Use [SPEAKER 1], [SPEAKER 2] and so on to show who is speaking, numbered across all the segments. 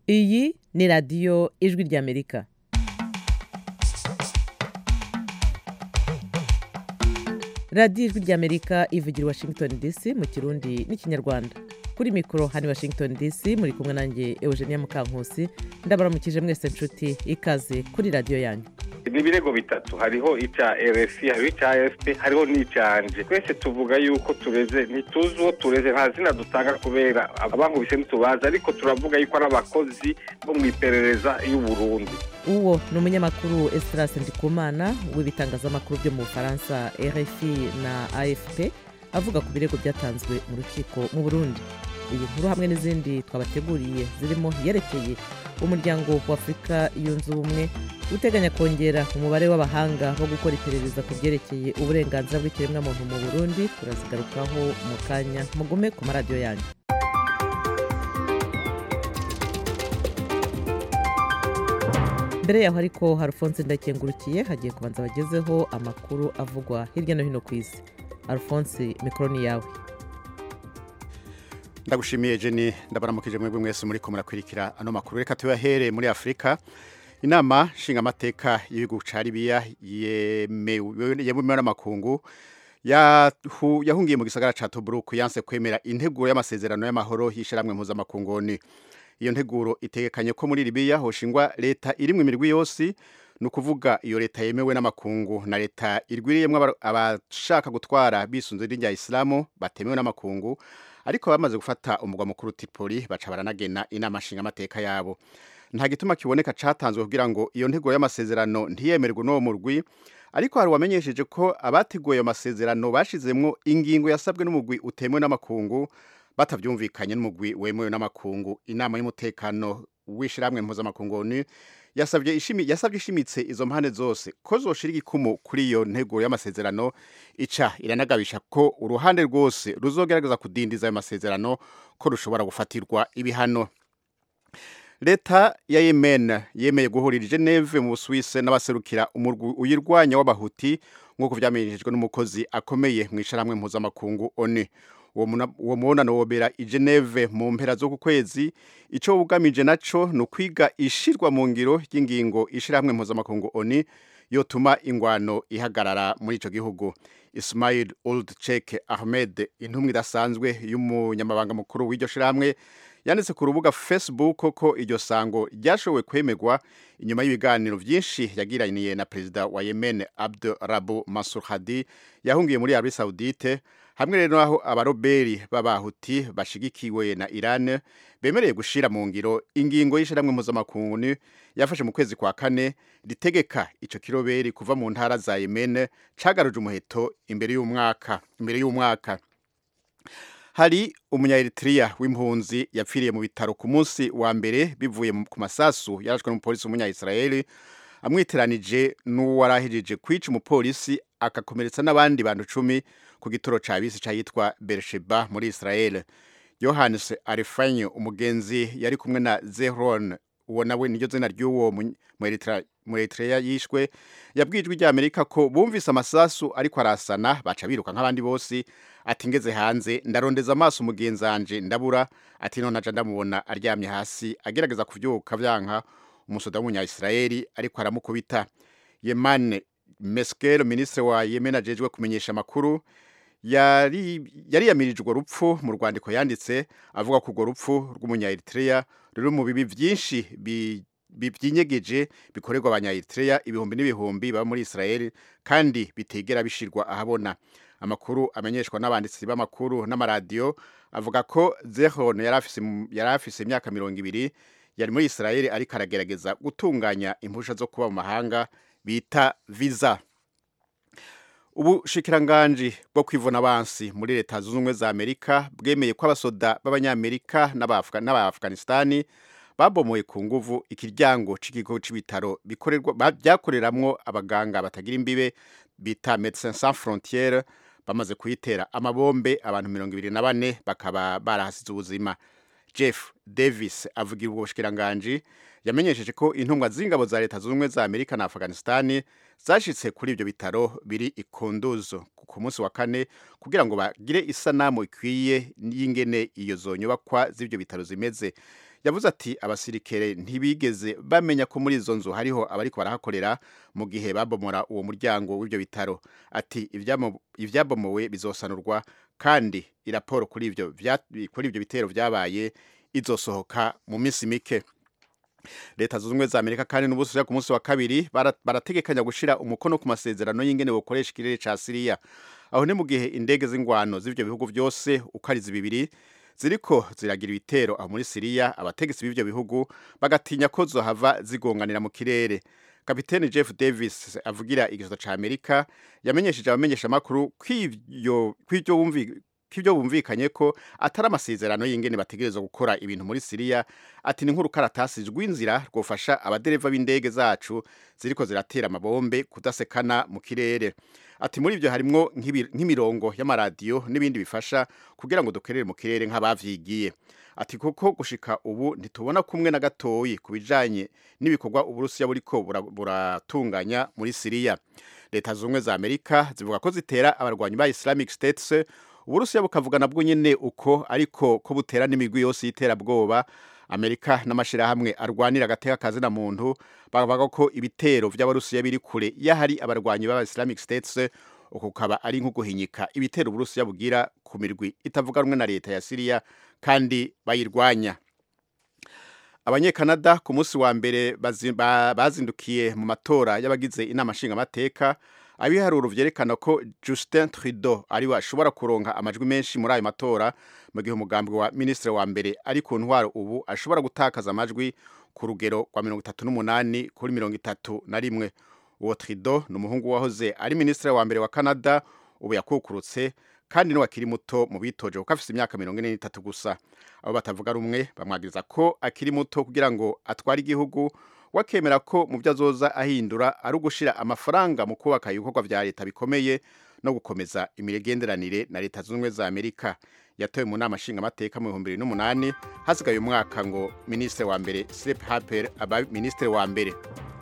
[SPEAKER 1] iyi ni radiyo ijwi ry'amerika radiyo ijwi ry'amerika ivugira i washington dc mu kirundi n'ikinyarwanda kuri mikoro hano i washington dc muri kumwe nanjye eugenia mukankusi ndabaramukije mwese nshuti ikaze kuri radiyo yanyu
[SPEAKER 2] ni ibirego bitatu hariho icya rfi hariho icya fp hariho n'icyanje twese tuvuga yuko tureze ntituzi uwo tureze nta zina dutanga kubera abankubise ntitubazi ariko turavuga yuko ari abakozi bo mu iperereza y'uburundi
[SPEAKER 1] uwo ni umunyamakuru esitarase ndikumana w'ibitangazamakuru byo mu bufaransa rfi na afp avuga ku birego byatanzwe mu rukiko mu burundi iyi nkuru hamwe n'izindi twabateguriye zirimo iyerekeye umuryango wa afurika yunze ubumwe uteganya kongera umubare w'abahanga bo gukora iperereza ku byerekeye uburenganzira bw'ikiremwamuntu mu burundi turazigarukaho mu kanya mugume ku maradiyo yanyu mbere yaho ariko harufonse ndakengurukiye hagiye kubanza bagezeho amakuru avugwa hirya no hino ku isi harufonse mikoro ni yawe
[SPEAKER 3] ndagushimiye jeni ndabaramukije mwebwe mwese muri ko murakurikira ano makuru reka tuyahere muri afurika inama nshingamateka y'ibihugu ca libiya yemewe n'amakungu yahungiye mu gisagara ca tobruk yanse kwemera integuro y'amasezerano y'amahoro y'ishyirahamwe mpuzamakunguni iyo nteguro itegekanye ko muri libiya hoshingwa leta irimwe imirwi yose ni ukuvuga iyo leta yemewe n'amakungu na leta irwiriyemo abashaka gutwara bisunze idini rya isilamu batemewe n'amakungu ariko bamaze gufata umugwa mukuru Tripoli baca baranagena inama nshingamateka yabo nta gituma kiboneka catanzwe kugira ngo iyo ntego y'amasezerano ntiyemerwe n'uwo murwi ariko hari wamenyesheje ko abateguye ayo masezerano bashizemwo ingingo yasabwe n'umugwi utemewe n'amakungu batavyumvikanye n'umugwi wemewe n'amakungu inama y'umutekano w'ishiramwe mpuzamakungu ni yasabye ishimi yasabye ishimitse izo mpande zose ko zoshira igikumu kuri iyo ntego y'amasezerano ica iranagabisha ko uruhande rwose ruzogerageza kudindiza ayo masezerano ko rushobora gufatirwa ibihano leta ya yemen yemeye guhurira geneve mu busuwise n'abaserukira umurwi uyirwanya w'abahuti nk'uko vyamenyeshejwe n'umukozi akomeye mu isharamwe mpuzamakungu onu uwo mubonano wobera i geneve mu mpera zo ku kwezi ico wugamije naco ni ukwiga ishirwa mu ngiro ry'ingingo ishirahamwe mpuzamakungu oni yotuma ingwano ihagarara muri ico gihugu ismail old chek ahmed intumwa idasanzwe y'umunyamabanga mukuru w'iryo shirahamwe yanditse ku rubuga facebook ko iryo sango ryashoboye kwemegwa inyuma y'ibiganiro vyinshi yagiraniye na perezida wa yemen abdu rabu mansur hadi yahungiye muri arabi saudite hamwe rero naho abaroberi b'abahuti bashigikiwe na Iran bemereye gushira mu ngiro ingingo y'ishiramwe mpuzamakungu yafashe mu kwezi kwa kane ritegeka ico kiroberi kuva mu ntara za Yemen cagaruje umuheto imbere y'umwaka imbere y'umwaka hari umunya-Eritrea w'impunzi yapfiriye mu bitaro ku munsi wa mbere bivuye ku masasu yarashwe n'umupolisi w'umunya-Israeli amwiteranije n'uwarahejeje kwica umupolisi akakomeretsa n'abandi bantu cumi ku gituro ca bisi cayitwa Beersheba muri Israel Johannes Arifanyo umugenzi yari kumwe na Zehron uwo nawe niryo zina ry'uwo mu Eritrea yishwe yabwijwe rya Amerika ko bumvise amasasu ariko arasana baca biruka nk'abandi bose ati ngeze hanze ndarondeza amaso umugenzi wanje ndabura ati none aja ndamubona aryamye hasi agerageza kuvyuka vyanka umusoda w'umunya Israeli ariko aramukubita Yemane Meskel ministre wa Yemen ajejwe kumenyesha makuru yari yariyamirije urwo rupfu mu rwandiko yanditse avuga ko urwo rupfu rw'umunya Eritrea ruri mu bibi byinshi byinyegeje bikorerwa abanya Eritrea ibihumbi n'ibihumbi baba muri Israel kandi bitegera bishirwa ahabona amakuru amenyeshwa n'abanditsi b'amakuru n'amaradiyo avuga ko Zehon yari afise imyaka mirongo ibiri yari muri Israel ariko aragerageza gutunganya impusha zo kuba mu mahanga bita visa ubushikiranganji bwo kwivuna abansi muri leta zunze ubumwe za amerika bwemeye ko abasoda b'abanyamerika n'aba-afghanistani babomoye ku nguvu ikiryango c'ikigo c'ibitaro byakoreramwo abaganga batagira imbibe bita medecins sans frontiere bamaze kuyitera amabombe abantu mirongo ibiri na bane bakaba barahasize ubuzima jeff davis avugira ubwo bushikiranganji yamenyesheje ko intumwa z'ingabo za leta zunze ubumwe za amerika na afghanistani zashitse kuri ibyo bitaro biri ikunduzo ku munsi wa kane kugira ngo bagire isanamu ikwiye y'ingene iyo zo nyubakwa z'ibyo bitaro zimeze yavuze ati abasirikare ntibigeze bamenya ko muri izo nzu hariho abariko barahakorera mu gihe babomora uwo muryango w'ibyo bitaro ati "Ivyamo- ivyabomowe bizosanurwa kandi iraporo kuri ivyo vya- kuri ivyo bitero vyabaye izosohoka mu minsi mike leta zunze ubumwe za amerika kandi n'ubusubiza ku munsi wa kabiri bara- barategekanya gushira umukono ku masezerano y'ingene bukoresha ikirere ca siriya aho ni mu gihe indege z'ingwano z'ivyo bihugu byose uko ari zibibiri ziriko ziragira ibitero aho muri siriya abategetsi b'ivyo bihugu bagatinya ko zohava zigonganira mu kirere kapiteni jeff davis avugira igisata ca amerika yamenyesheje abamenyesha amakuru kw'ivyo kw'ivyo bumvi k'ibyo bumvikanye ko atari amasezerano y'ingene bategerezwa gukora ibintu muri siriya ati ni nk'urukaratasi rw'inzira rwofasha abadereva b'indege zacu ziriko ziratera amabombe kudasekana mu kirere ati muri ibyo harimwo nk'ibi- nk'imirongo y'amaradiyo n'ibindi bifasha kugira ngo dukerere mu kirere nk'abavyigiye ati kuko gushika ubu ntitubona kumwe na gatoyi ku bijanye n'ibikorwa uburusiya buriko bura- buratunganya muri siriya leta zunze ubumwe za amerika zivuga ko zitera abarwanyi ba islamic states uburusiya bukavuga nabwo nyene uko ariko ko butera n'imigwi yose y'iterabwoba amerika n'amashirahamwe arwanira agateka kazi na muntu bavuga ko ibitero vy'abarusiya biri kure y'ahari abarwanyi b'aba islamic states uko kukaba ari nko guhinyika ibitero uburusiya bugira ku mirwi itavuga rumwe na leta ya siriya kandi bayirwanya abanyekanada ku munsi wa mbere bazi- ba- bazindukiye mu matora y'abagize inama nshingamateka abiharuro vyerekana ko justin trudeau ariwe ashobora kuronka amajwi menshi muri ayo matora mu gihe umugambi wa minisitiri wa mbere ari ku ntwaro ubu ashobora gutakaza amajwi ku rugero rwa mirongo itatu n'umunani kuri mirongo itatu na rimwe uwo trudeau ni umuhungu wahoze ari minisitiri wa mbere wa canada ubu yakukurutse kandi niwe akiri muto mu bitoje kuko afite imyaka mirongo ine n'itatu gusa abo batavuga rumwe bamwagiriza ko akiri muto kugira ngo atware igihugu wakemera ko mu byo azoza ahindura ari ugushira amafaranga mu kubaka ibikorwa vya leta bikomeye no gukomeza imigenderanire na leta zunze ubumwe za amerika yatowe mu nama nshingamateka mu bihumbi bibiri n'umunani hasigaye umwaka ngo minisitiri wa mbere sirep haper aba minisitiri wa mbere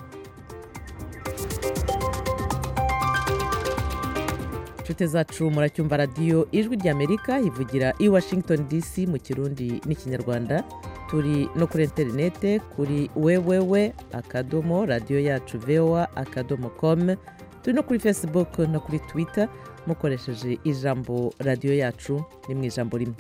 [SPEAKER 1] inshuti zacu muracyumva radiyo ijwi ry'amerika ivugira i washington dc mu kirundi n'ikinyarwanda turi no kuri interinete kuri wewewe akadomo radiyo yacu voa akadomo com turi no kuri facebook no kuri twitter mukoresheje ijambo radiyo yacu ni mu ijambo rimwe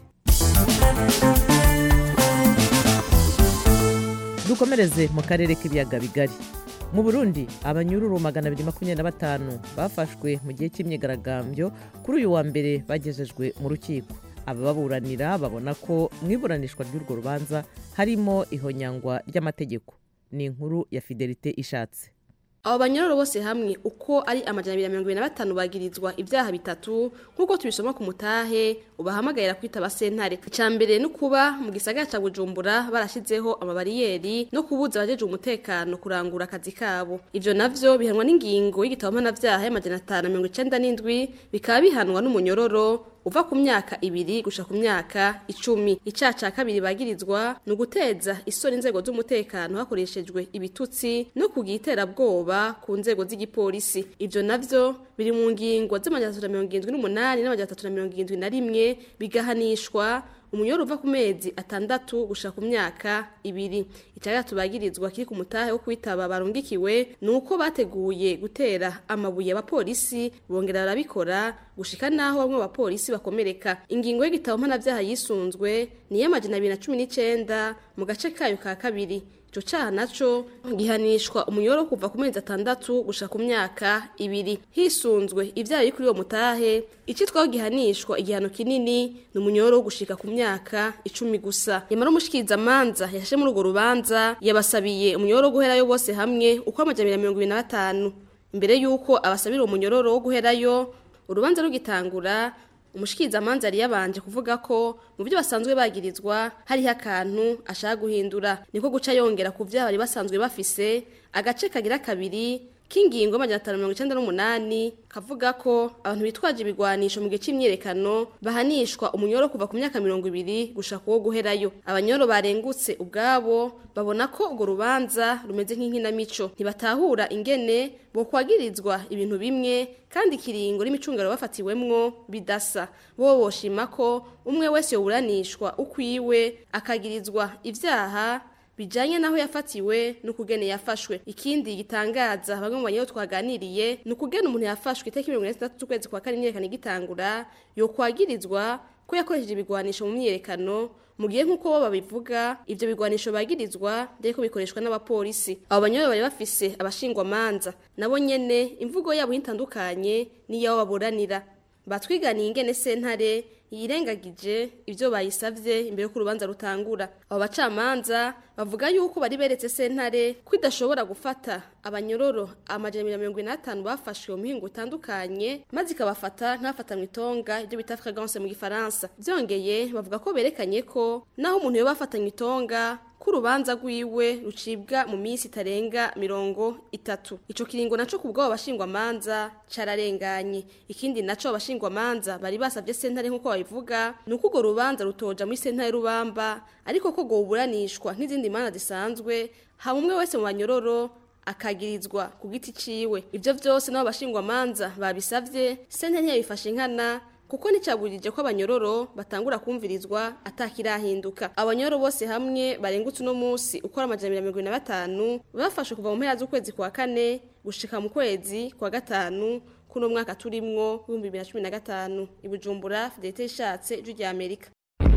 [SPEAKER 1] dukomereze mu karere k'ibiyaga bigari mu burundi abanyururu magana abiri makumyabiri na batanu bafashwe mu gihe cy'imyigaragambyo kuri uyu wa mbere bagejejwe mu rukiko abababuranira babona ko mu iburanishwa ry'urwo rubanza harimo ihonyangwa ry'amategeko ni inkuru ya fidelite ishatse
[SPEAKER 4] abo banyororo bose hamwe uko ari amajana abiri na mirongo ibiri na batanu bagirizwa ibyaha bitatu nk'uko tubisoma ku mutahe ubahamagarira kwitaba sentare icya mbere ni ukuba mu gisagara cya bujumbura barashyizeho amabariyeri no kubuza abajeje umutekano kurangura akazi kabo ibyo navyo bihanwa n'ingingo y'igitabo mpanabyaha y'amajana atanu na mirongo icenda n'indwi bikaba bihanwa n'umunyororo uva ku myaka ibiri gusha ku myaka icumi icyaha cya kabiri bagirizwa ni uguteza isoni inzego z'umutekano hakoreshejwe ibitutsi no kugira iterabwoba ku nzego z'igipolisi ibyo navyo biri mu ngingo z'amajana atatu na mirongo irindwi n'umunani n'amajana atatu na mirongo irindwi na rimwe bigahanishwa umunyoro uva ku mezi atandatu gushika ku myaka ibiri icya gatatu bagirizwa kiri ku mutahe wo kwitaba barungikiwe ni uko bateguye gutera amabuye abapolisi bongera barabikora gushika naho bamwe bapolisi bakomereka ingingo y'igitabo mpanabyaha yisunzwe ni iy'amajana abiri na cumi n'icenda mu gace kayo ka kabiri ico caha naco gihanishwa umunyoro wo kuva ku mezi atandatu gushika ku myaka ibiri hisunzwe ivyaha biri kuri uwo mutahe icitwaho gihanishwa igihano kinini ni umunyoro wo gushika ku myaka icumi gusa yamara umushikirizamanza yashashe muri urwo rubanza yabasabiye umunyoro wo guherayo bose hamwe uko amajana abiri na mirongo ibiri na batanu imbere y'uko abasabira uwo munyororo wo guherayo urubanza rugitangura umushikirizamanza yari yabanje kuvuga ko mu byo basanzwe bagirizwa hariho akantu ashaka guhindura niko guca yongera ku byaha bari basanzwe bafise agace kagira kabiri k'ingingo y'amajana atanu mirongo icenda n'umunani kavuga ko abantu bitwaje ibigwanisho mu gihe c'imyiyerekano bahanishwa umunyoro kuva ku myaka mirongo ibiri gushaka uwo guherayo abanyoro barengutse ubwabo babona ko urwo rubanza rumeze nk'inkinamico ntibatahura ingene bokwagirizwa ibintu bimwe kandi ikiringo n'imicungano bafatiwemwo bidasa bo boshima ko umwe wese yoburanishwa ukwiwe akagirizwa ivyaha bijanye naho yafatiwe n'ukugene yafashwe ikindi gitangaza bamwe mu banyeyo twaganiriye ni ukugena umuntu yafashwe itariki mirongo ine n'itandatu z'ukwezi kwa kane imyiyerekano igitangura yokwagirizwa ko yakoresheje ibigwanisho mu myiyerekano mu gihe nk'uko bo babivuga ivyo bigwanisho bagirizwa ndetse ko bikoreshwa n'abapolisi abo banyoye bari bafise abashingwamanza nabo nyene imvugo yabo itandukanye n'iyabo baburanira batwiganiye ingene sentare yirengagije ivyo bayisavye imbere ko urubanza rutangura abo bacamanza bavuga yuko bari beretse sentare ko idashobora gufata abanyororo amajana mirongo ine n'atanu bafashwe mu mihingo itandukanye maze ikabafata nk'abafata mu itonga ibyo bita fragance mu gifaransa byongeye bavuga ko berekanye ko naho umuntu yoba afatanywe itonga ko urubanza rwiwe rucibwa mu minsi itarenga mirongo itatu ico kiringo naco ku bw'abo bashingwamanza cararenganye ikindi naco abashingwamanza bari basavye sentare nk'uko babivuga ni uko urwo rubanza rutoja muri sentare rubamba ariko ko rwoburanishwa nk'izindi manza zisanzwe haba umwe wese mu banyororo akagirizwa ku giti ciwe ivyo vyose n'abo bashingwamanza babisavye sentare ntiyabifashe nkana kuko nticaburije ko abanyororo batangura kumvirizwa atakirahinduka abanyororo bose hamwe barengutse uno munsi ukora amajana mirongo ine na batanu bafashwe kuva mu mpera z'ukwezi kwa kane gushika mu kwezi kwa gatanu kuno mwaka turimwo w'ibihumbi bibiri na cumi na gatanu i bujumbura fidelite ishatse ijwi rya amerika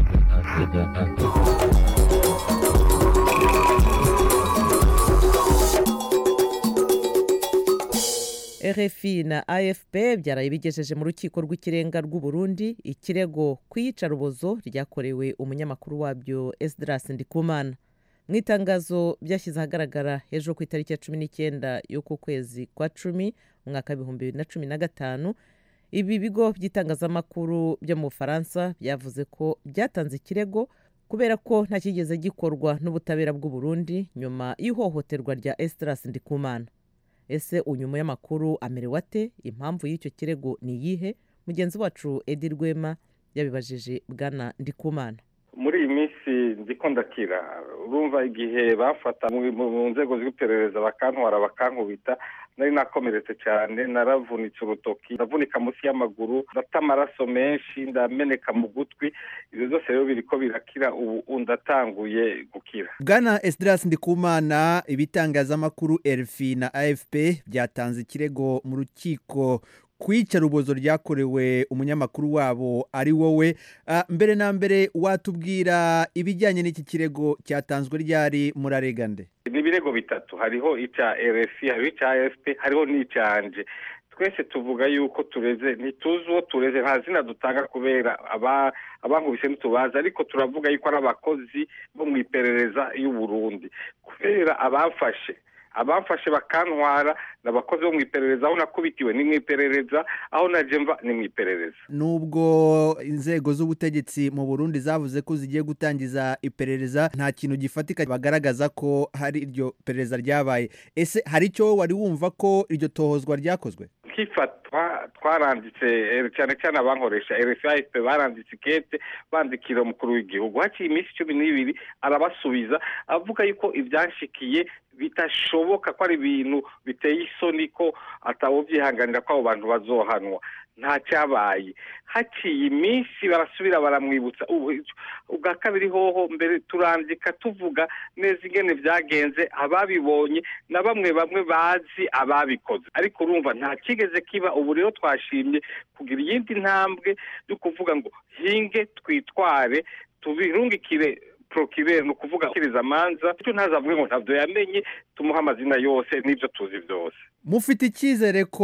[SPEAKER 1] rfi na afp byaraye bigejeje mu rukiko rw'ikirenga rw'u Burundi ikirego ku iyicarubozo ryakorewe umunyamakuru wabyo esdras ndikumana mu itangazo byashyize ahagaragara ejo ku itariki ya cumi n'icyenda y'uku kwezi kwa cumi mu mwaka w'ibihumbi bibiri na cumi na gatanu ibi bigo by'itangazamakuru byo mu bufaransa byavuze ko byatanze ikirego kubera ko nta kigeze gikorwa n'ubutabera bw'u Burundi nyuma y'ihohoterwa rya esdras ndikumana ese unyuma y'amakuru amerewe ate impamvu y'icyo kirego ni iyihe mugenzi wacu edi rwema yabibajije bwana ndikumana
[SPEAKER 2] muri iyi minsi ndiko ndakira urumva igihe bafata mu nzego z'iperereza bakantwara bakankubita nari nakomeretse cyane naravunitse urutoki ndavunika munsi y'amaguru ndata amaraso menshi ndameneka mu gutwi ibyo byose rero biriko birakira ubu ndatanguye gukira
[SPEAKER 5] bwana esdras ndikumana ibitangazamakuru rfi na afp byatanze ikirego mu rukiko kwica rubozo ryakorewe umunyamakuru wabo ari wowe mbere na mbere watubwira ibijyanye n'iki kirego cyatanzwe ryari muraregande
[SPEAKER 2] ni ibirego bitatu hariho icya rfi hariho icya afp hariho n'icyanje twese tuvuga yuko tureze ntituzi uwo tureze nta zina dutanga kubera abankubise ntitubazi ariko turavuga yuko ari abakozi bo mu iperereza y'uburundi kubera abafashe abamfashe bakantwara ni abakozi bo mu iperereza aho nakubitiwe ni mu iperereza aho naje mva ni mu iperereza
[SPEAKER 5] nubwo inzego z'ubutegetsi mu burundi zavuze ko zigiye gutangiza iperereza nta kintu gifatika bagaragaza ko hari iryo perereza ryabaye ese hari icyo wari wumva ko iryo tohozwa ryakozwe
[SPEAKER 2] kifatwa twaranditse cyane cyane abankoresha rfip baranditse ikete bandikira umukuru w'igihugu haciye iminsi cumi n'ibiri arabasubiza avuga yuko ibyanshikiye bitashoboka ko ari ibintu biteye isoni ko atawubyihanganira ko abo bantu bazohanwa nta cyabaye haciye iminsi barasubira baramwibutsa ubwa kabiri hoho mbere turandika tuvuga neza ingene byagenze ababibonye na bamwe bamwe bazi ababikoze ariko urumva nta kigeze kiba ubu rero twashimye kugira iyindi ntambwe yo kuvuga ngo hinge twitware tubirungikire prokirere ni ukuvuga akiriza amanza icyo ntazavuge ngo ntabyo yamenye tumuhe amazina yose n'ibyo tuzi byose
[SPEAKER 5] mufite icyizere ko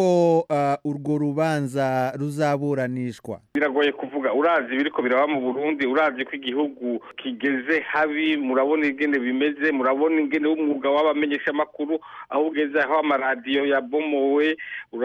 [SPEAKER 5] urwo rubanza ruzaburanishwa
[SPEAKER 2] biragoye kuvuga urazi ibiriko biraba mu burundi urazi ko igihugu kigeze habi murabona ingene bimeze murabona ingene w'umwuga w'abamenyeshamakuru aho ugeze aho amaradiyo yabomowe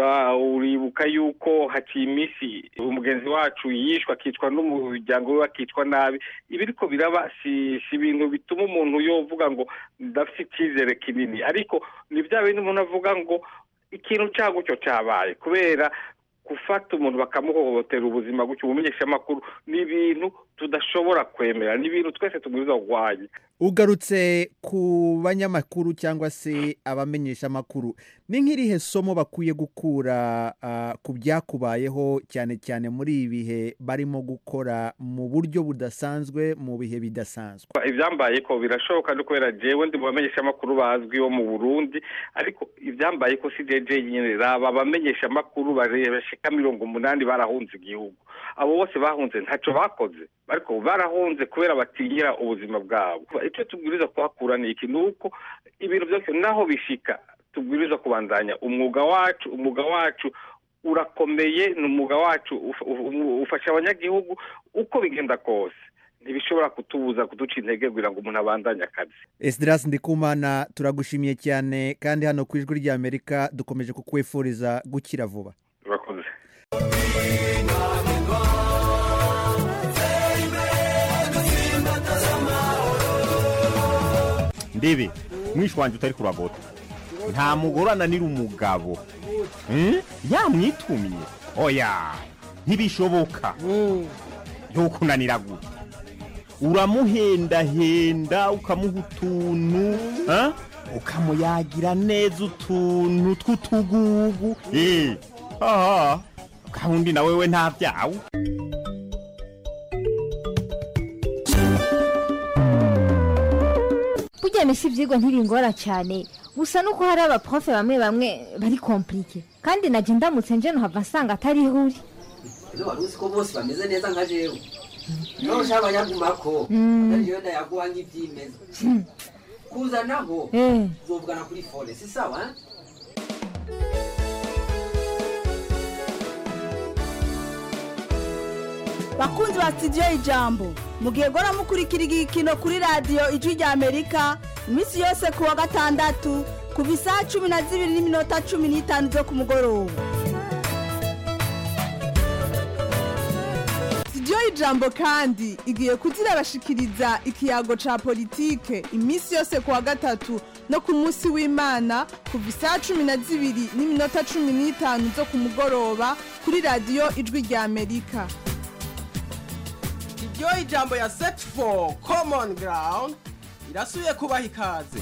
[SPEAKER 2] uribuka yuko haciye iminsi umugenzi wacu yishwe akicwa n'umuryango we akicwa nabi ibiriko biraba si ibintu bituma umuntu yovuga ngo ndafite icyizere kinini ariko ni bya bindi umuntu avuga ngo ikintu cya gutyo cyabaye kubera gufata umuntu bakamuhohotera ubuzima gutyo ubumenyesha amakuru ni ibintu tudashobora kwemera ni ibintu twese tubwiriza kurwanya
[SPEAKER 5] ugarutse ku banyamakuru cyangwa se abamenyesha amakuru ni nk'irihe somo bakwiye gukura ah, ku byakubayeho cyane cyane muri ibi bihe barimo gukora mu buryo budasanzwe mu bihe bidasanzwe
[SPEAKER 2] ibyambaye ko birashoboka no kubera jewe ndi mu bamenyesha amakuru bazwi bo mu burundi ariko ibyambaye ko si jeje nyine raba abamenyesha amakuru bashika mirongo umunani barahunze igihugu abo bose bahunze ntacyo bakoze ariko barahunze kubera batinyira ubuzima bwabo icyo tubwiriza kuhakura ni iki ni uko ibintu byose naho bishika tubwiriza kubandanya umwuga wacu umwuga wacu urakomeye ni umwuga wacu uf- uf- ufasha abanyagihugu uko bigenda kose ntibishobora kutubuza kuduca intege kugira ngo umuntu abandanye akazi
[SPEAKER 5] esidirasi ndikumana turagushimiye cyane kandi hano ku ijwi ry'amerika dukomeje kukwifuriza gukira vuba
[SPEAKER 2] urakoze
[SPEAKER 6] ndebe mwishi wanjye utari kuragota nta mugore ananira umugabo Hmm? yamwitumye oya ntibishoboka ntukunanira gute uramuhendahenda ukamuha utuntu ha? ukamuyagira neza utuntu tw'utugugu Eh, aha gahunda na wewe nta byawe
[SPEAKER 7] burya misi ibyigwa ntibingora cyane gusa nuko hari abaprofe bamwe bamwe bari komplike kandi najya ndamutse nje nuhava nsanga atari ihuri
[SPEAKER 8] ese wari uzi ko bose bameze neza nka jewe niba ushaka abanyagumako
[SPEAKER 7] Mm.
[SPEAKER 8] ariyo ndayaguha nk'ibyimeza kuzanaho
[SPEAKER 7] Eh.
[SPEAKER 8] uzovugana kuri fone si sawa eh?
[SPEAKER 9] bakunzi ba sitidiyo ijambo mugihe gora mukurikira igikino kuri radiyo ijwi rya amerika iminsi yose ku wa gatandatu kuva isaha cumi na zibiri n'iminota cumi n'itanu zo ku mugoroba sitidiyo ijambo kandi igiye kuzirabashikiriza ikiyago ca politike iminsi yose ku wa gatatu no ku munsi w'imana kuva isaha cumi na zibiri n'iminota cumi n'itanu zo ku mugoroba kuri radiyo ijwi rya amerika
[SPEAKER 10] iryo ijambo ya set for common ground irasubiye kubaha ikaze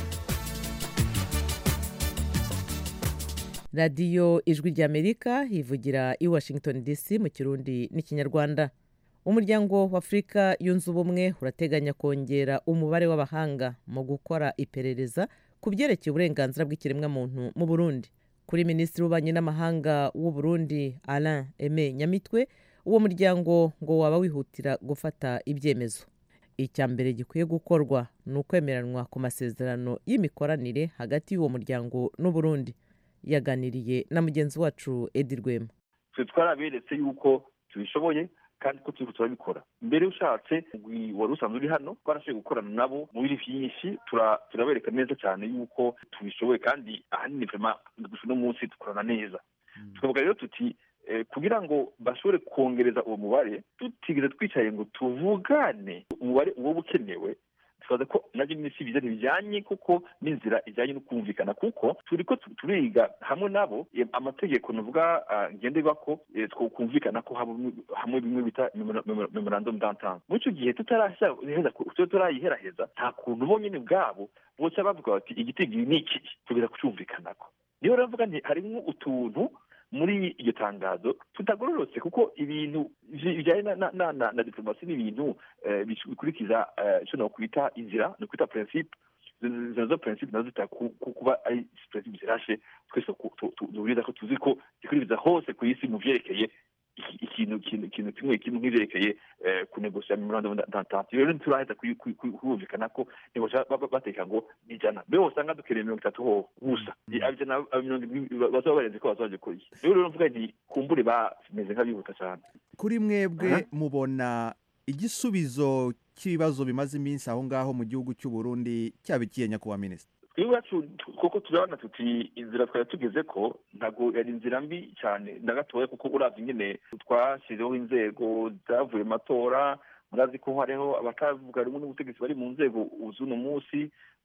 [SPEAKER 1] radiyo ijwi ry'amerika ivugira i washington dc mu kirundi n'ikinyarwanda umuryango w'afurika yunze ubumwe urateganya kongera umubare w'abahanga mu gukora iperereza ku byerekeye uburenganzira bw'ikiremwamuntu mu burundi kuri minisitiri w'ububanyi n'amahanga w'u burundi alain aime nyamitwe uwo muryango ngo waba wihutira gufata ibyemezo icya mbere gikwiye gukorwa ni ukwemeranwa ku masezerano y'imikoranire hagati y'uwo muryango n'u Burundi yaganiriye na mugenzi wacu edi rwema
[SPEAKER 11] twe twaraberetse yuko tubishoboye kandi ko turiko turabikora mbere ushatse umugwi wari usanzwe uri hano twarashoboye gukorana nabo mu biri vyinshi tura- turabereka neza cyane yuko tubishoboye kandi ahanini vrema gusa uno munsi dukorana neza tukavuga rero tuti eh, kugira ngo bashobore kongereza uwo mubare tutigeze twicaye ngo tuvugane umubare uwo ukenewe twaza ko nabyo nyine si biza ntibijyanye kuko n'inzira ijyanye no kumvikana kuko turi ko tu- turiga hamwe nabo eh, amategeko nuvuga ah, ngenderwako eh, twokumvikana ko haba- hamwe bimwe bita memora- memora- memorandum d'entente muri icyo gihe tutaraheza tutarayiheraheza nta kuntu bo nyine ubwabo boca bavuga bati igitigiri ni iki tugeza kucyumvikanako niyo rero mvuga nti harimo utuntu muri iryo tangazo tutagororotse kuko ibintu bi- bijyanye na, na, na, na, na diplomasi ni ibintu eh, bish- bikurikiza eh, icyo nokwita inzira no kwita principe izo zo principe nazo zita ku- ku- kuba ari principe zirashe twese ku- tu- tu- duhuriza ko tuzi ko zikurikiza hose ku isi mu vyerekeye iki- ikintu ikintu ikintu kimwe kimwe nk'ivyerekeye eh, kunegosya memorandum d'entente rero ntituraheza kuyi- kuyi- kuyi- kumvikana ko negosya ba- ba- bateka ngo ni ijana mbe usanga dukeneye mirongo itatu ho gusa abijana aba mirongo irindwi bazaba barenze ko bazaje kuri rero rero mvuga nti kumbure bameze nk'abihuta cyane
[SPEAKER 5] kuri mwebwe
[SPEAKER 11] Aha.
[SPEAKER 5] mubona igisubizo cy'ibibazo bimaze iminsi aho ngaho mu gihugu cy'u Burundi cyaba ikihe nyakubahwa minisitiri
[SPEAKER 11] iwacu kuko turabona tuti inzira twari tugeze ko ntabwo yari inzira mbi cyane na gatoya kuko uravye nyine twashyizeho inzego zavuye mu matora murazi ko hariho abatavuga rumwe n'ubutegetsi bari mu nzego z'uno munsi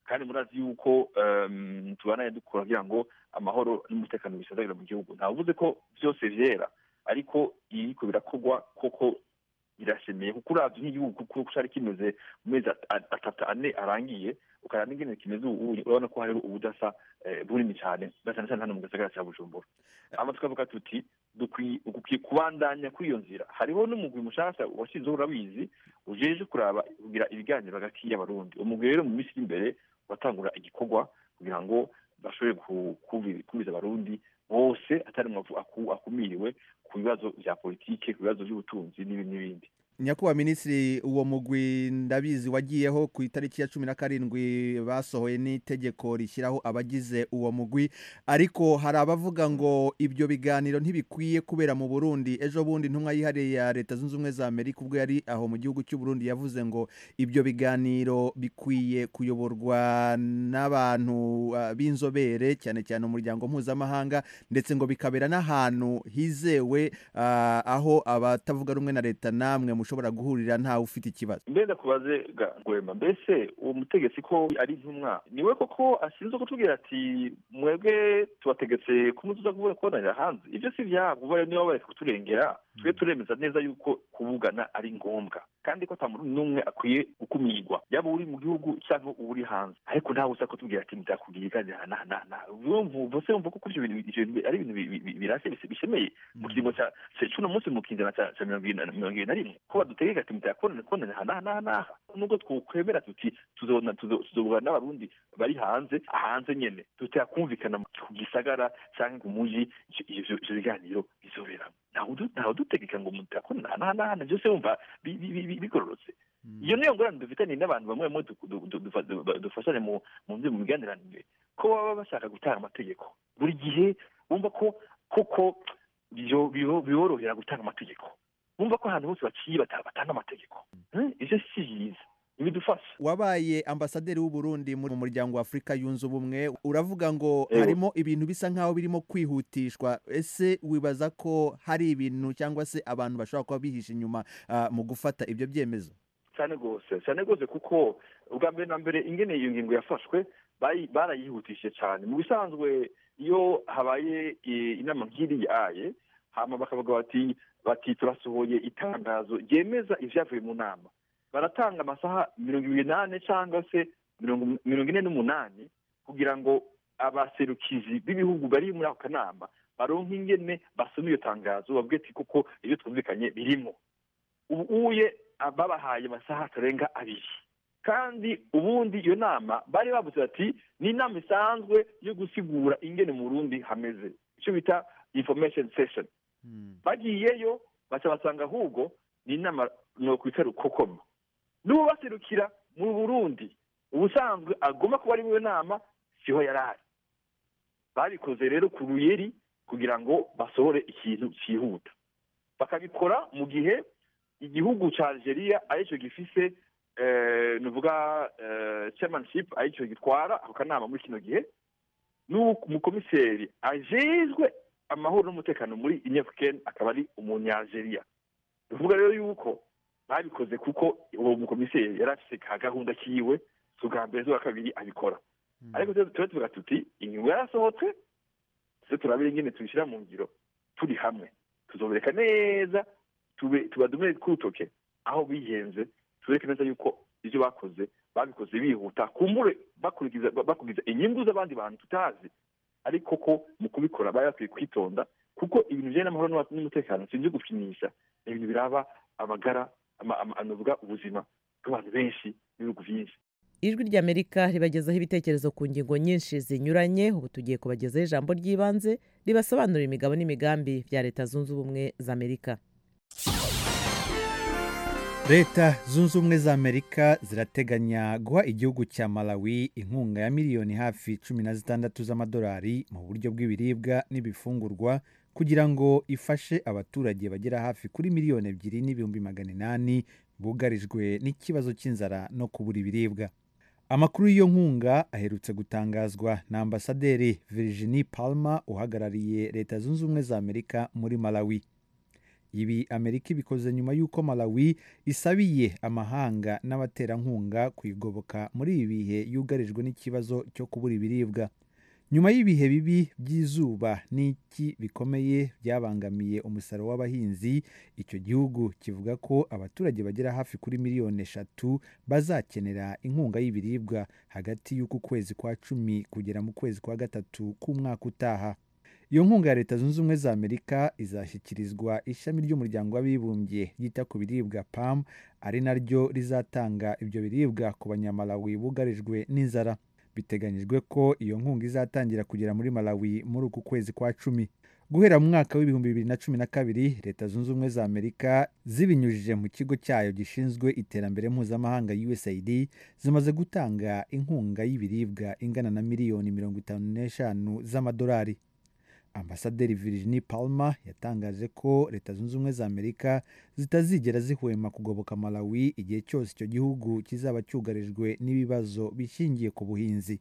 [SPEAKER 11] kandi murazi yuko em, tubanaye dukora kugira ngo amahoro n'umutekano bisazagire mu gihugu ntavuze ko byose vyera ariko iriko birakorwa koko birashemeye kuko uravye nk'igihugu kuko cari kimeze mu mezi at- at- atatu ane arangiye ukaraba n'ingene kimeze ubu urabona ko hariho ubudasa eh, bunini cane na cane cane hano mu gisagara ca bujumbura hama tukavuga tuti dukwiye dukwiye kubandanya kuri iyo nzira hariho n'umugwi mushasha washizeho urabizi ujeje kuraba kugira ibiganiro hagati y'abarundi umugwi rero mu minsi iri imbere watangura igikorwa kugira ngo bashobore ku- kumvi- kumviza abarundi bose atari umwe aku- akumiriwe ku bibazo vya politike ku bibazo vy'ubutunzi n'ibindi n'ibindi
[SPEAKER 5] nyakubahwa minisitiri uwo mugwi ndabizi wagiyeho ku itariki ya cumi na karindwi basohoye n'itegeko rishyiraho abagize uwo mugwi ariko hari abavuga ngo ibyo biganiro ntibikwiye kubera mu burundi ejo bundi intumwa yihariye ya leta zunze ubumwe za amerika ubwo yari aho mu gihugu cy'u Burundi yavuze ngo ibyo biganiro bikwiye kuyoborwa n'abantu uh, b'inzobere cyane cyane umuryango mpuzamahanga ndetse ngo bikabera n'ahantu hizewe uh, aho abatavuga rumwe na leta namwe mushobora guhurira ntawe ufite ikibazo
[SPEAKER 11] mbe ndakubaze ga ngwema mbese uwo mutegetsi ko ari intumwa niwe koko ashinzwe kutubwira ati mwebwe tubategetse kumuzuza kuvuga kubonanira hanze ibyo si vyabo ubaye niba bareka kuturengera twe turemeza neza yuko kuvugana ari ngombwa kandi ko ata muntu n'umwe akwiye gukumirwa yaba uri mu gihugu cyangwa uri hanze ariko ntawe uza kutubwira ati nzakubwira iganira na na na urumva se wumva ko kuri ibyo bintu ivyo bintu ari ibintu bi- bi- birashe bise- bishemeye mu kiringo ca ca cuno munsi mu kinjana ca ca mirongo ibiri na mirongo ibiri na rimwe ko badutegeka ati mutayakubonana kubonana aha n'aha n'aha n'aha nubwo twokwemera tuti tuzobona tuzo- tuzobona n'abarundi bari hanze hanze nyene tutakumvikana ku gisagara canke ku muji ivyo- ivyo ivyo biganiro bizoberamo ntawe udu- ntawe udutegeka ngo mutayakubonana aha n'aha n'aha byose wumva bi- bi- bi- bi- bigororotse iyo niyo ngorane dufitanye n'abantu bamwe bamwe du- du- du- dufa- du- dufashanya mu mu byo mu miganiranire ko baba bashaka gutanga amategeko buri gihe bumva ko koko byo- bibo- biborohera gutanga amategeko bumva ko ahantu hose baciye bata- batanga amategeko Eh, ivyo si vyiza ntibidufasha
[SPEAKER 5] wabaye ambasaderi w'u Burundi mu muryango wa Afurika yunze ubumwe uravuga ngo
[SPEAKER 11] Ewe.
[SPEAKER 5] harimo ibintu bisa nkaho birimo kwihutishwa ese wibaza ko hari ibintu cyangwa se abantu bashobora kuba bihishe inyuma ah, mu gufata ibyo byemezo
[SPEAKER 11] cyane rwose cyane rwose kuko ubwa mbere na mbere ingene iyo ngingo yafashwe bayi- barayihutishije cyane mu bisanzwe iyo habaye eh, inama nk'iriya aye hama bakavuga bati bati turasohoye itangazo ryemeza ivyavuye mu nama baratanga amasaha mirongo ibiri n'ane cyangwa se mirongo mirongo ine n'umunani kugira ngo abaserukizi b'ibihugu bari muri ako kanama baronke ingene basoma iyo tangazo babwire ati kuko ibyo twumvikanye birimo ubu uye babahaye amasaha atarenga abiri kandi ubundi iyo nama bari bavuze bati ni inama isanzwe yo gusigura ingene mu Burundi hameze icyo bita information session bagiyeyo baca basanga ahubwo ni inama nokwita rukokoma n'uwo baserukira mu burundi ubusanzwe agomba kuba ari muri iyo nama siho yari ari babikoze rero ku ruyeri kugira ngo basohore ikintu cyihuta bakabikora mu gihe igihugu cya algeria aricyo gifise eh, nuvuga eh, chairmanship aricyo gitwara ako kanama muri kino gihe n'uko umukomiseri ajejwe amahoro n'umutekano muri inyafurikeni akaba ari umunyalgeria bivuga rero yuko babikoze kuko uwo mukomiseri yari afise ka gahunda kiwe si ubwa mbere z'uwa kabiri abikora ariko tuba tuba tuvuga tuti inyungu yarasohotse tuze turabire ingene tubishyira mu ngiro turi hamwe tuzobereka neza tube tubadumire kurutoke aho bihenze tubereke neza yuko ibyo bakoze babikoze bihuta kumbure bakurikiza bakurikiza inyungu z'abandi bantu tutazi ariko ko mu kubikora bari bakwiye kwitonda kuko ibintu bijyanye n'amahoro n'uwa- n'umutekano si ibyo gupimisha ni ibintu biraba amagara ama- ama- anovuga ubuzima bw'abantu benshi n'ibihugu byinshi
[SPEAKER 1] ijwi ry'amerika ribagezaho ibitekerezo ku ngingo nyinshi zinyuranye ubu tugiye kubagezaho ijambo ry'ibanze ribasobanurira imigabo n'imigambi bya leta zunze ubumwe za amerika
[SPEAKER 5] leta zunze ubumwe za amerika zirateganya guha igihugu cya malawi inkunga ya miliyoni hafi cumi na zitandatu z'amadolari mu buryo bw'ibiribwa n'ibifungurwa kugira ngo ifashe abaturage bagera hafi kuri miliyoni ebyiri n'ibihumbi magana inani bugarijwe n'ikibazo cy'inzara no kubura ibiribwa amakuru y'iyo nkunga aherutse gutangazwa na ambasaderi virginie palmer uhagarariye leta zunze ubumwe za amerika muri malawi ibi amerika ibikoze nyuma y'uko malawi isabiye amahanga n'abaterankunga kuyigoboka muri ibi bihe yugarijwe n'ikibazo cyo kubura ibiribwa nyuma y'ibihe bibi by'izuba n'iki bikomeye byabangamiye umusaruro w'abahinzi icyo gihugu kivuga ko abaturage bagera hafi kuri miliyoni eshatu bazakenera inkunga y'ibiribwa hagati y'uku kwezi kwa cumi kugera mu kwezi kwa gatatu k'umwaka utaha iyo nkunga ya leta zunze ubumwe za amerika izashyikirizwa ishami ry'umuryango w'abibumbye ryita ku biribwa pam ari naryo rizatanga ibyo biribwa ku banyamalawi bugarijwe n'inzara biteganyijwe ko iyo nkunga izatangira kugera muri malawi muri uku kwezi kwa cumi guhera mu mwaka w'ibihumbi bibiri na cumi na kabiri leta zunze ubumwe za amerika zibinyujije mu kigo cyayo gishinzwe iterambere mpuzamahanga usaid zimaze gutanga inkunga y'ibiribwa ingana na miliyoni mirongo itanu n'eshanu z'amadolari ambasaderi Virginie Palmer yatangaje ko leta zunze ubumwe za amerika zitazigera zihwema kugoboka malawi igihe cyose icyo gihugu kizaba cyugarijwe n'ibibazo bishingiye ku buhinzi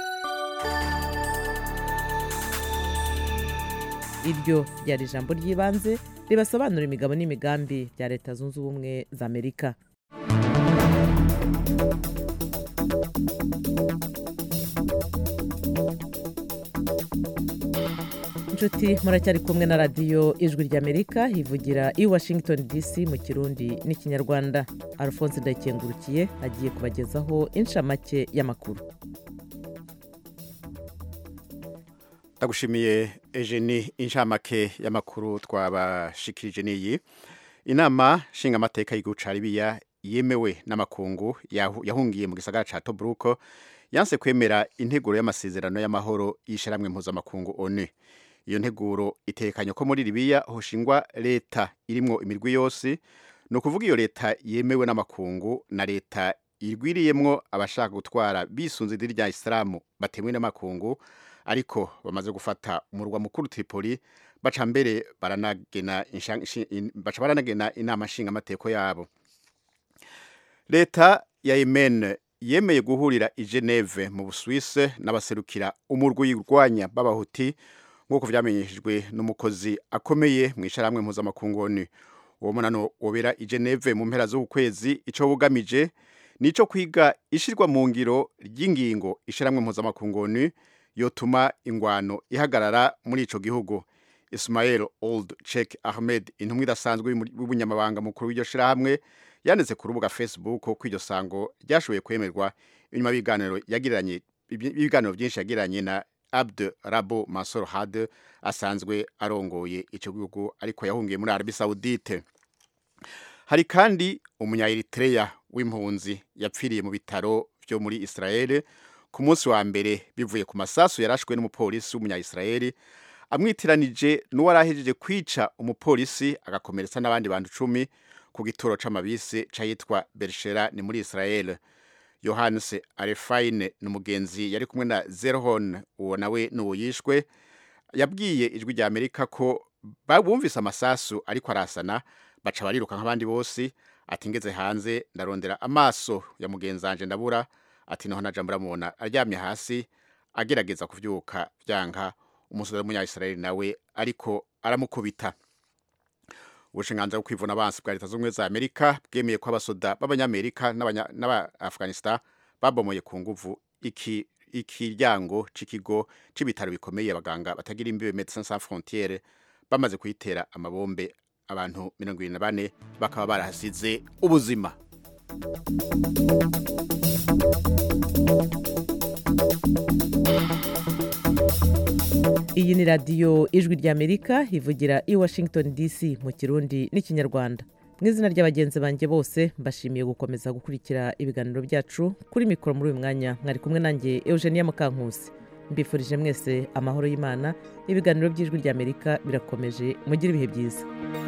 [SPEAKER 1] iryo ryari ijambo ry'ibanze ribasobanura imigabo n'imigambi bya leta zunze ubumwe za amerika inshuti muracyari kumwe na radiyo ijwi ry'amerika ivugira i washington dc mu kirundi n'ikinyarwanda alphonse ndayikengurukiye agiye kubagezaho inshamake y'amakuru
[SPEAKER 3] ndagushimiye ejeni inshamake y'amakuru twabashikirije n'iyi inama nshingamateka y'igihugu ca libiya yemewe n'amakungu yahu- yahungiye mu gisagara ca tobruko yanse kwemera integuro y'amasezerano y'amahoro y'isharamwe mpuzamakungu onu iyo nteguro itekanye ko muri libiya hoshingwa leta irimwo imirwi yose ni ukuvuga iyo leta yemewe n'amakungu na leta igwiriyemwo abashaka gutwara bisunze idini rya isilamu batemewe n'amakungu ariko bamaze gufata umurwa mukuru Tripoli baca mbere baranagena insha- ishi- in- baca baranagena inama nshingamateko yabo leta ya Yemen yemeye guhurira i Geneve mu Busuwise n'abaserukira umurwi urwanya b'abahuti nk'uko vyamenyeshejwe n'umukozi akomeye mu isharamwe mpuzamakungu ONU uwo munano wobera i Geneve mu mpera z'ukwezi ico bugamije nico kwiga ishirwa mu ngiro ry'ingingo isharamwe mpuzamakungu ONU yotuma ingwano ihagarara muri ico gihugu Ismail Old Sheikh Ahmed intumwa idasanzwe y'ubunyamabanga mukuru w'iryo shirahamwe yanditse ku rubuga Facebook ko iryo sango ryashoboye kwemerwa inyuma y'ibiganiro yagiranye ibiganiro byinshi yagiranye na Abd Rabo Mansour Hadi asanzwe arongoye ico gihugu ariko yahungiye muri Arabie Saoudite hari kandi umunya-Eritrea w'impunzi yapfiriye mu bitaro byo muri Israel ku munsi wa mbere bivuye ku masasu yarashwe n'umupolisi w'umunya-Israel amwitiranije n'uwarahejeje kwica umupolisi agakomeretsa n'abandi bantu icumi ku gituro c'amabisi cayitwa Bershera ni muri Israel Johannes Arefine ni umugenzi yari kumwe na Zerhon uwo nawe n'uwo yishwe yabwiye ijwi rya Amerika ko bumvise amasasu ariko arasana baca bariruka nk'abandi bose ati ngeze hanze ndarondera amaso ya mugenzi wanje ndabura ati naho naja muramubona aryamye hasi agerageza kuvyuka vyanka umusore w'umunya-Israeli nawe ariko aramukubita ubushinganza bwo kwivuna abansi bwa leta z'ubumwe za amerika bwemeye ko abasoda b'abanyamerika n'abanya- n'aba-afghanistan babomoye ku nguvu iki ikiryango c'ikigo c'ibitaro bikomeye abaganga batagira imbibe Médecins Sans Frontières bamaze kuyitera amabombe abantu mirongo ibiri na bane bakaba barahasize ubuzima
[SPEAKER 1] iyi ni radiyo ijwi ry'amerika ivugira i washington dc mu kirundi n'ikinyarwanda mu izina ry'abagenzi banjye bose mbashimiye gukomeza gukurikira ibiganiro byacu kuri mikoro muri uyu mwanya mwari kumwe nanjye eugenia mukankusi mbifurije mwese amahoro y'imana ibiganiro by'ijwi ry'amerika birakomeje mugire ibihe byiza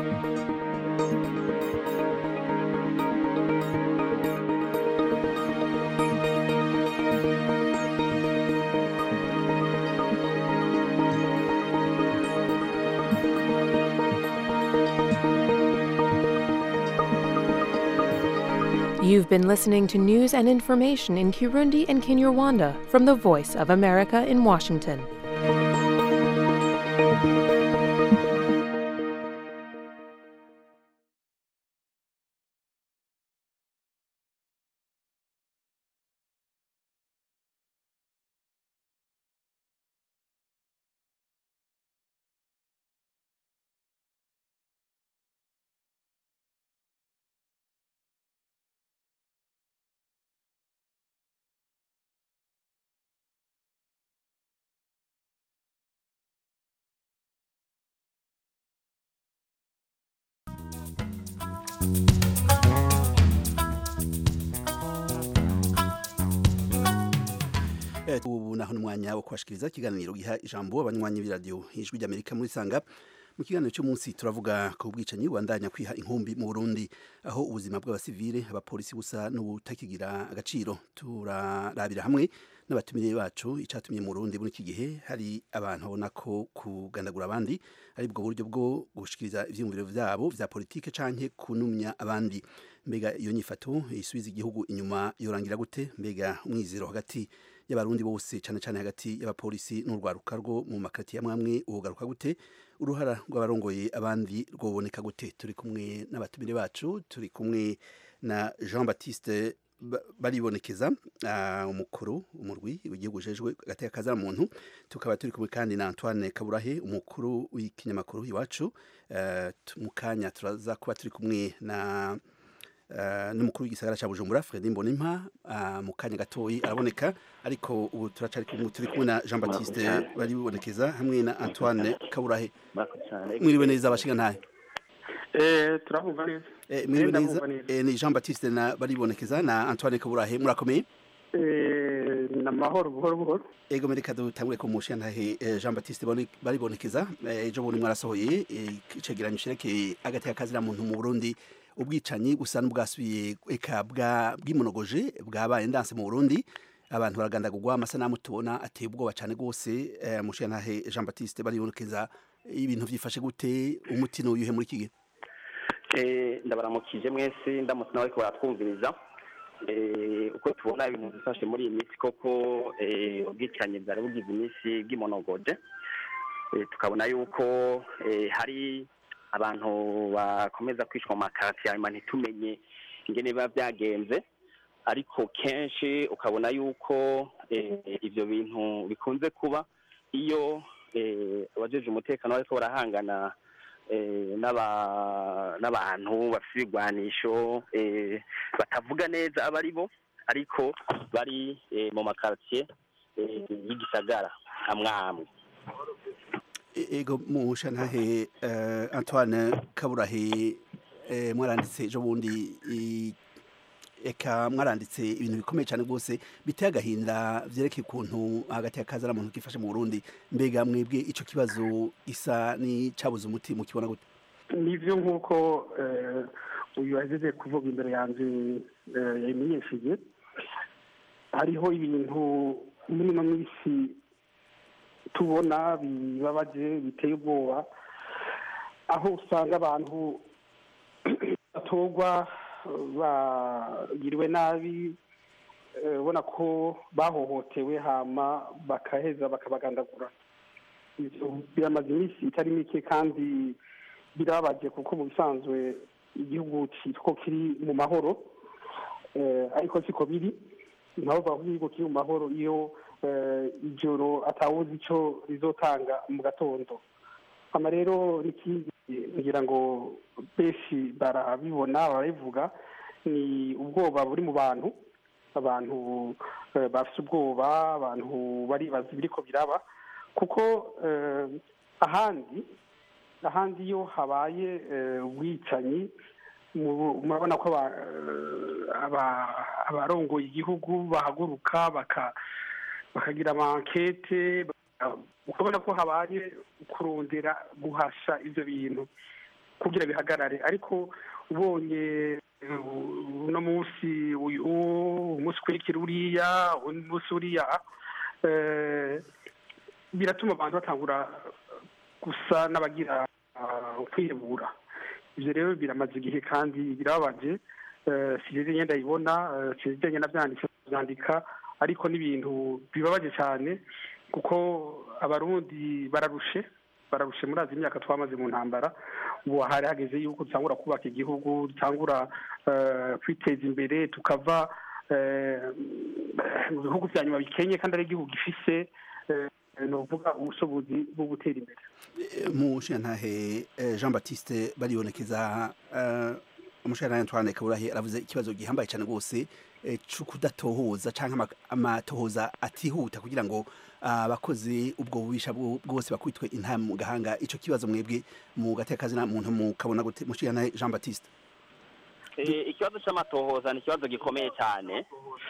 [SPEAKER 12] You've been listening to news and information in Kirundi and Kinyarwanda from the Voice of America in Washington.
[SPEAKER 13] Eh, ubu naho n'umwanya wo kubashikiriza ikiganiro giha ijambo abanywanyi b'iradiyo ijwi ry'amerika muri sanga mu kiganiro cy'umunsi turavuga ku bwicanyi bubandanya kwiha inkumbi mu burundi aho ubuzima bw'abasivile abapolisi busa n'ubutakigira agaciro turarabira hamwe n'abatumire bacu icyatumye mu burundi muri iki gihe hari abantu babona ko kugandagura abandi ari bwo buryo bwo gushikiriza ivyiyumviro vyabo vya politike canke kunumya abandi mbega iyo nyifato isubiza igihugu inyuma yorangira gute mbega umwizero hagati y'abarundi bose cyane cyane hagati y'abapolisi n'urwaruka rwo mu makati ya mwamwe ugaruka gute uruhara rw'abarongoye abandi rwoboneka gute turi kumwe n'abatumire bacu turi kumwe na Jean Baptiste Ba- baribonekeza ah, umukuru umurwi w'igihugu ujejwe agateka kaza muntu tukaba turi kumwe kandi na Antoine Kaburahe umukuru w'ikinyamakuru iwacu Eh, tu- mu kanya turaza kuba turi kumwe na Uh, n'umukuru w'igisagara cya Bujumbura Fredy Mbonimpa uh, mu kanya gatoyi araboneka ariko ubu turacari kumwe turi kumwe na Jean Baptiste bari bibonekeza hamwe na Antoine Kaburahe mwiriwe neza abashinga ntahe
[SPEAKER 14] Eh, turabumva neza
[SPEAKER 13] eh, mwiriwe
[SPEAKER 14] Eh,
[SPEAKER 13] neza
[SPEAKER 14] ndabumva neza.
[SPEAKER 13] eh, ni Jean Baptiste na bari bibonekeza na Antoine Kaburahe murakomeye
[SPEAKER 14] Eh, ni amahoro buhoro buhoro
[SPEAKER 13] ego mereka dutangure ku mushinga ntahe eh, Jean Baptiste bari bari bibonekeza eh, ejo bundi mwarasohoye eh, icegeranyo cerekeye agateka kazira muntu mu Burundi ubwicanyi gusa n'ubwasubiye eka bwa bwimonogoje bwabaye ndanse mu Burundi abantu baragandagurwa amasanamu tubona ateye ubwoba cyane rwose eh, mushinga ntahe Jean Baptiste bari bibonekeza ibintu vyifashe gute umuti n'uyuhe muri iki gihe
[SPEAKER 15] Eh, ndabaramukije mwese ndamutse nawe ariko baratwumviriza Eh, uko tubona ibintu bifashe muri iyi minsi koko eh, ubwicanyi bwari bugize iminsi bw'imonogoje Eh, tukabona yuko eh, hari abantu bakomeza kwicwa mu makarati hanyuma ntitumenye ingene biba byagenze ariko kenshi ukabona yuko eh, ivyo bintu bikunze kuba iyo eh, abajeje umutekano bariko barahangana eh, n'aba- n'abantu bafite ibigwanisho eh, batavuga neza abo ari bo ariko bari eh, mu makaritiye eh, y'igisagara amwe amwe
[SPEAKER 13] E- ego mushinga ntahe eh, Antoine Kaburahe eh, mwaranditse ejo bundi i- eka mwaranditse ibintu bikomeye cyane rwose biteye agahinda vyerekeye ukuntu hagati ya kazara muntu kifashe mu Burundi mbega mwebwe ico kibazo gisa n'icabuze umuti mu kibona gute
[SPEAKER 14] nivyo nk'uko eh, uyu yahejeje kuvuga imbere yanjye eh, yabimenyesheje hariho ibintu muri ino minsi tubona bibabaje biteye ubwoba aho usanga abantu batorwa bagiriwe nabi eh, ubona ko bahohotewe hama bakaheza bakabagandagura Ivyo biramaze iminsi itari mike kandi birababaje kuko mu bisanzwe igihugu cyitwa ko kiri mu mahoro eh, ariko siko biri nabo bavuga ko igihugu kiri mu mahoro iyo eh, ijoro atawuzi ico rizotanga mu gatondo hama rero n'ikindi ngira ngo benshi barabibona barabivuga ni ubwoba buri mu bantu abantu eh, bafise ubwoba abantu baribaza ibiriko biraba kuko eh, ahandi ahandi iyo habaye eh, ubwicanyi mu- murabona ko aba- eh, aba- abarongoye igihugu bahaguruka baka- bakagira amankete baka- ukabona ko habaye kurondera guhasha ivyo bintu kugira bihagarare ariko ubonye eh, uno munsi uyu umunsi ukurikira uriya undi munsi uriya eh, biratuma abantu batangura gusa n'abagira ah, kwihebura ivyo rero biramaze igihe kandi birababaje eh, sinzi ngenda yibona sinzi ngenda byandika byandika ariko n'ibintu bibabaje cyane kuko abarundi bararushe bararushe murazi imyaka twamaze mu ntambara ubu hari hageze yuko dutangura kubaka igihugu dutangura eh, kwiteza imbere tukava eh, mu bihugu vya nyuma bikenye kandi ari igihugu gifise eh, novuga ubushobozi bwo gutera imbere
[SPEAKER 13] mushingantahe eh, Jean Baptiste baribonekeza eh, umushingantahe Antoine Kaburahe aravuze ikibazo gihambaye cyane rwose eh, co kudatohoza canke ama- amatohoza atihuta kugira ngo abakozi ubwo bubisha bwo- bwose bakwitwe inta mu gahanga ico kibazo mwebwe mu gatekazi na muntu mukabona gute mushingantahe Jean Baptiste
[SPEAKER 15] Eh, ikibazo cy'amatohoza ni ikibazo gikomeye cyane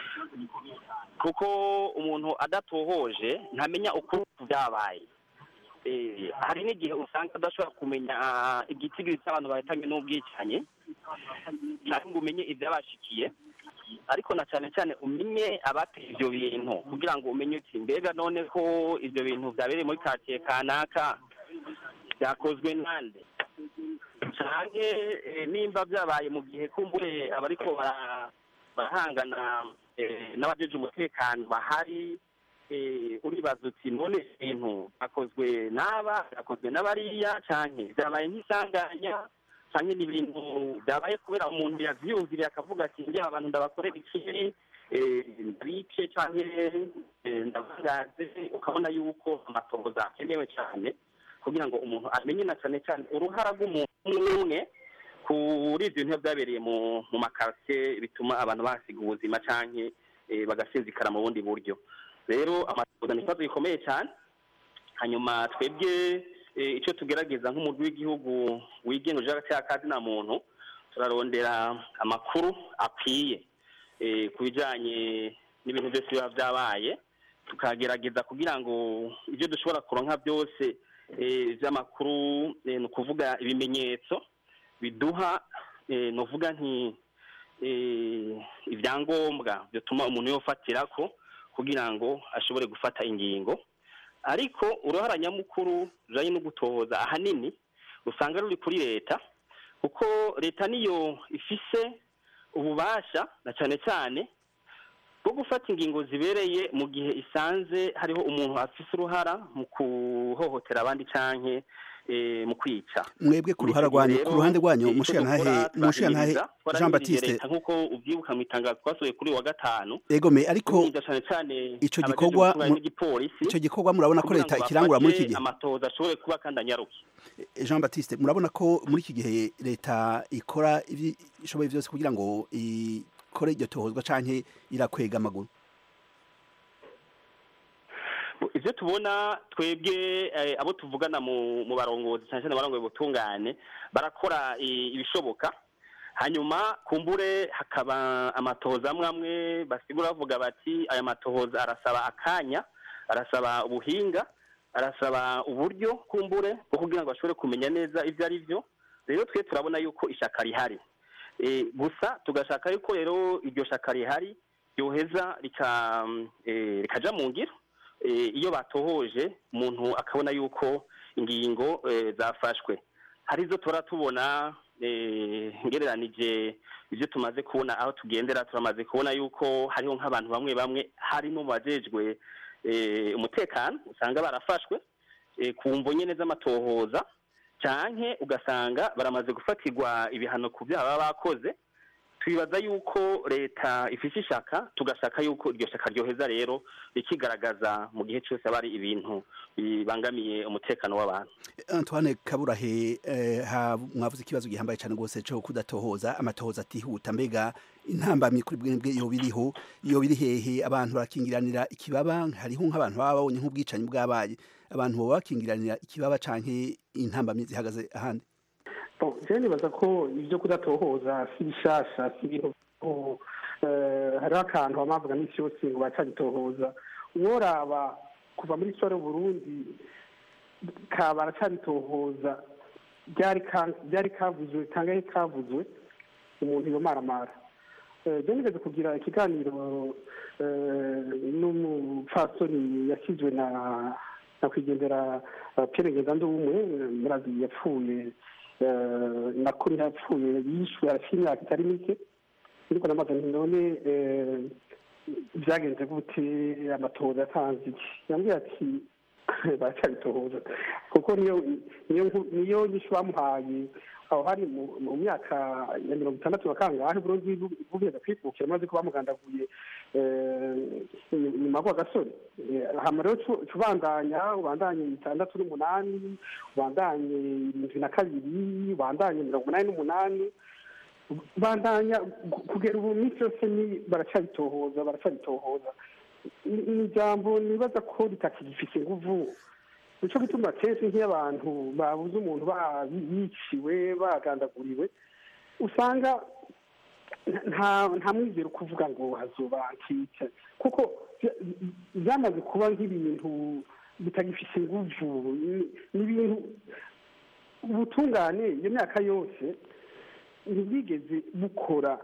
[SPEAKER 15] kuko umuntu adatohoje ntamenya ukuri ku byabaye Eh, hari n'igihe usanga adashobora kumenya ah, igitigiri cy'abantu bahitanywe n'ubwicanyi cyangwa ngo umenye ibyabashikiye ariko na cyane cyane umenye abateye ibyo bintu kugira ngo umenye uti mbega none ko ibyo bintu byabereye muri karitsiye kanaka byakozwe nande canke eh, nimba byabaye mu gihe kumbure abariko bara- barahangana eh, n'abajeje umutekano bahari eh, uribaza uti none ibintu byakozwe n'aba byakozwe n'abariya canke byabaye nk'isanganya canke ni ibintu byabaye kubera umuntu yavyiyumviriye akavuga ati njye abantu ndabakorera ikibi eh, ndabice canke eh, ndabangaze ukabona yuko amatohoza akenewe cyane kugira ngo umuntu amenye na cyane cyane uruhara rw'umuntu umwe umwe kuri ibyo bintu byabereye mu mu makartie bituma abantu basiga ubuzima canke eh, bagasinzikara mu bundi buryo rero amatohoza ni ikibazo gikomeye cyane hanyuma twebwe eh, icyo tugerageza nk'umurwi w'igihugu wigenga uje hagati y'akazi na muntu turarondera amakuru akwiye eh, ku bijyanye n'ibintu byose biba byabaye tukagerageza kugira ngo ibyo dushobora kuronka byose eh, by'amakuru eh, ni ukuvuga ibimenyetso biduha eh, ni uvuga nti eh, ibyangombwa bituma umuntu yofatira ko kugira ngo ashobore gufata ingingo ariko uruhara nyamukuru rujanye no gutohoza ahanini usanga ruri kuri leta kuko leta niyo ifise ububasha na cyane cyane bwo gufata ingingo zibereye mu gihe isanze hariho umuntu afise uruhara mu kuhohotera abandi canke eh, mu kwica
[SPEAKER 13] mwebwe ku ruhara rwanyu ku ruhande rwanyu mushirantahe mushirantahe Jean Baptiste
[SPEAKER 15] nk'uko ubyibuka mu itangazo twasohoye kuri uyu wa gatanu
[SPEAKER 13] egome ariko
[SPEAKER 15] tumwiza cane cane
[SPEAKER 13] ico
[SPEAKER 15] abajejwe
[SPEAKER 13] gikorwa
[SPEAKER 15] gutunganya
[SPEAKER 13] mu-
[SPEAKER 15] n'igipolisi
[SPEAKER 13] ico gikorwa murabona ko
[SPEAKER 15] kugira
[SPEAKER 13] leta
[SPEAKER 15] ngo
[SPEAKER 13] ikirangura muri iki
[SPEAKER 15] bafate
[SPEAKER 13] gihe
[SPEAKER 15] amatohoza ashobore kuba kandi anyaruke
[SPEAKER 13] Jean Baptiste murabona ko muri iki gihe leta ikora ibyo ishoboye byose kugira ngo ikore iryo tohozwa canke irakwega amaguru
[SPEAKER 15] ivyo tubona twebwe eh, abo tuvugana mu mu barongozi cyane cyane abarongoye ubutungane barakora i- ibishoboka hanyuma kumbure hakaba amatohoza amwe amwe basigura bavuga bati aya matohoza arasaba akanya arasaba ubuhinga arasaba uburyo kumbure bwo kugira ngo bashobore kumenya neza ivyo ari vyo rero twe turabona yuko ishaka rihari Eh, gusa tugashaka yuko rero iryo shaka rihari ryoheza rika eh, rikaja mu ngiro eh, iyo batohoje umuntu akabona yuko ingingo eh, zafashwe hari izo tora tubona eh, ngereranije ibyo tumaze kubona aho tugendera turamaze kubona yuko hariho nk'abantu bamwe bamwe harimo mu bajejwe eh, umutekano usanga barafashwe eh, ku mvo nyene z'amatohoza canke ugasanga baramaze gufatirwa ibihano ku byaha baba bakoze twibaza yuko leta ifise ishaka tugashaka yuko iryo shaka ryoheza rero rikigaragaza mu gihe cyose haba hari ibintu bibangamiye umutekano w'abantu
[SPEAKER 13] Antoine Kaburahe eh, ha mwavuze ikibazo gihambaye cyane rwose cyo kudatohoza amatohoza atihuta mbega intambamye kuri bwebwe iyo biriho iyo biri hehe abantu barakingiranira ikibaba hariho nk'abantu baba babonye nk'ubwicanyi bwabaye abantu baba bakingiranira ikibaba canke intambamye zihagaze ahandi
[SPEAKER 14] Bon, je nibaza ko ibyo kudatohoza si bishasha si ibintu oh, eh, hariho akantu bamavuga n'isi yose ngo baracabitohoza uworaba kuva muri sore Burundi ka baracabitohoza byari ka- byari kavuzwe kangahe kavuzwe umuntu yomaramara Eh, je nigeze kugira ikiganiro eh, n'umupfasoni yashyizwe na na kwigendera eh, Pierre Ngenzandumwe eh, murazi yapfuye eh, nako yapfuye yishwe arafite imyaka itari mike ariko namaze nti none eh, byagenze gute amatohoza yatanze iki yambwiye ati baracyabitohoza kuko niyo niyo nku- niyo nyishu bamuhaye aho hari mu- mu myaka ya mirongo itandatu na kangahe burundi bugeze kwikukira maze ko bamugandaguye eh, nyuma y'ako gasore Eh, hama rero cu- cubandanya ubandanye itandatu n'umunani ubandanye irindwi na kabiri ubandanye mirongo umunani n'umunani bandanya gu- kugera ubu minsi yose ni baracabitohoza baracabitohoza ni ni ijambo nibaza ko ritakigifise inguvu nico gituma kenshi nk'iyo abantu babuze umuntu ba- yiciwe bagandaguriwe usanga nta nta mwizero kuvuga ngo hazoba antice kuko vya- byamaze kuba nk'ibintu bitagifise inguvu ni- ni ibintu ubutungane iyo myaka yose ntibwigeze bukora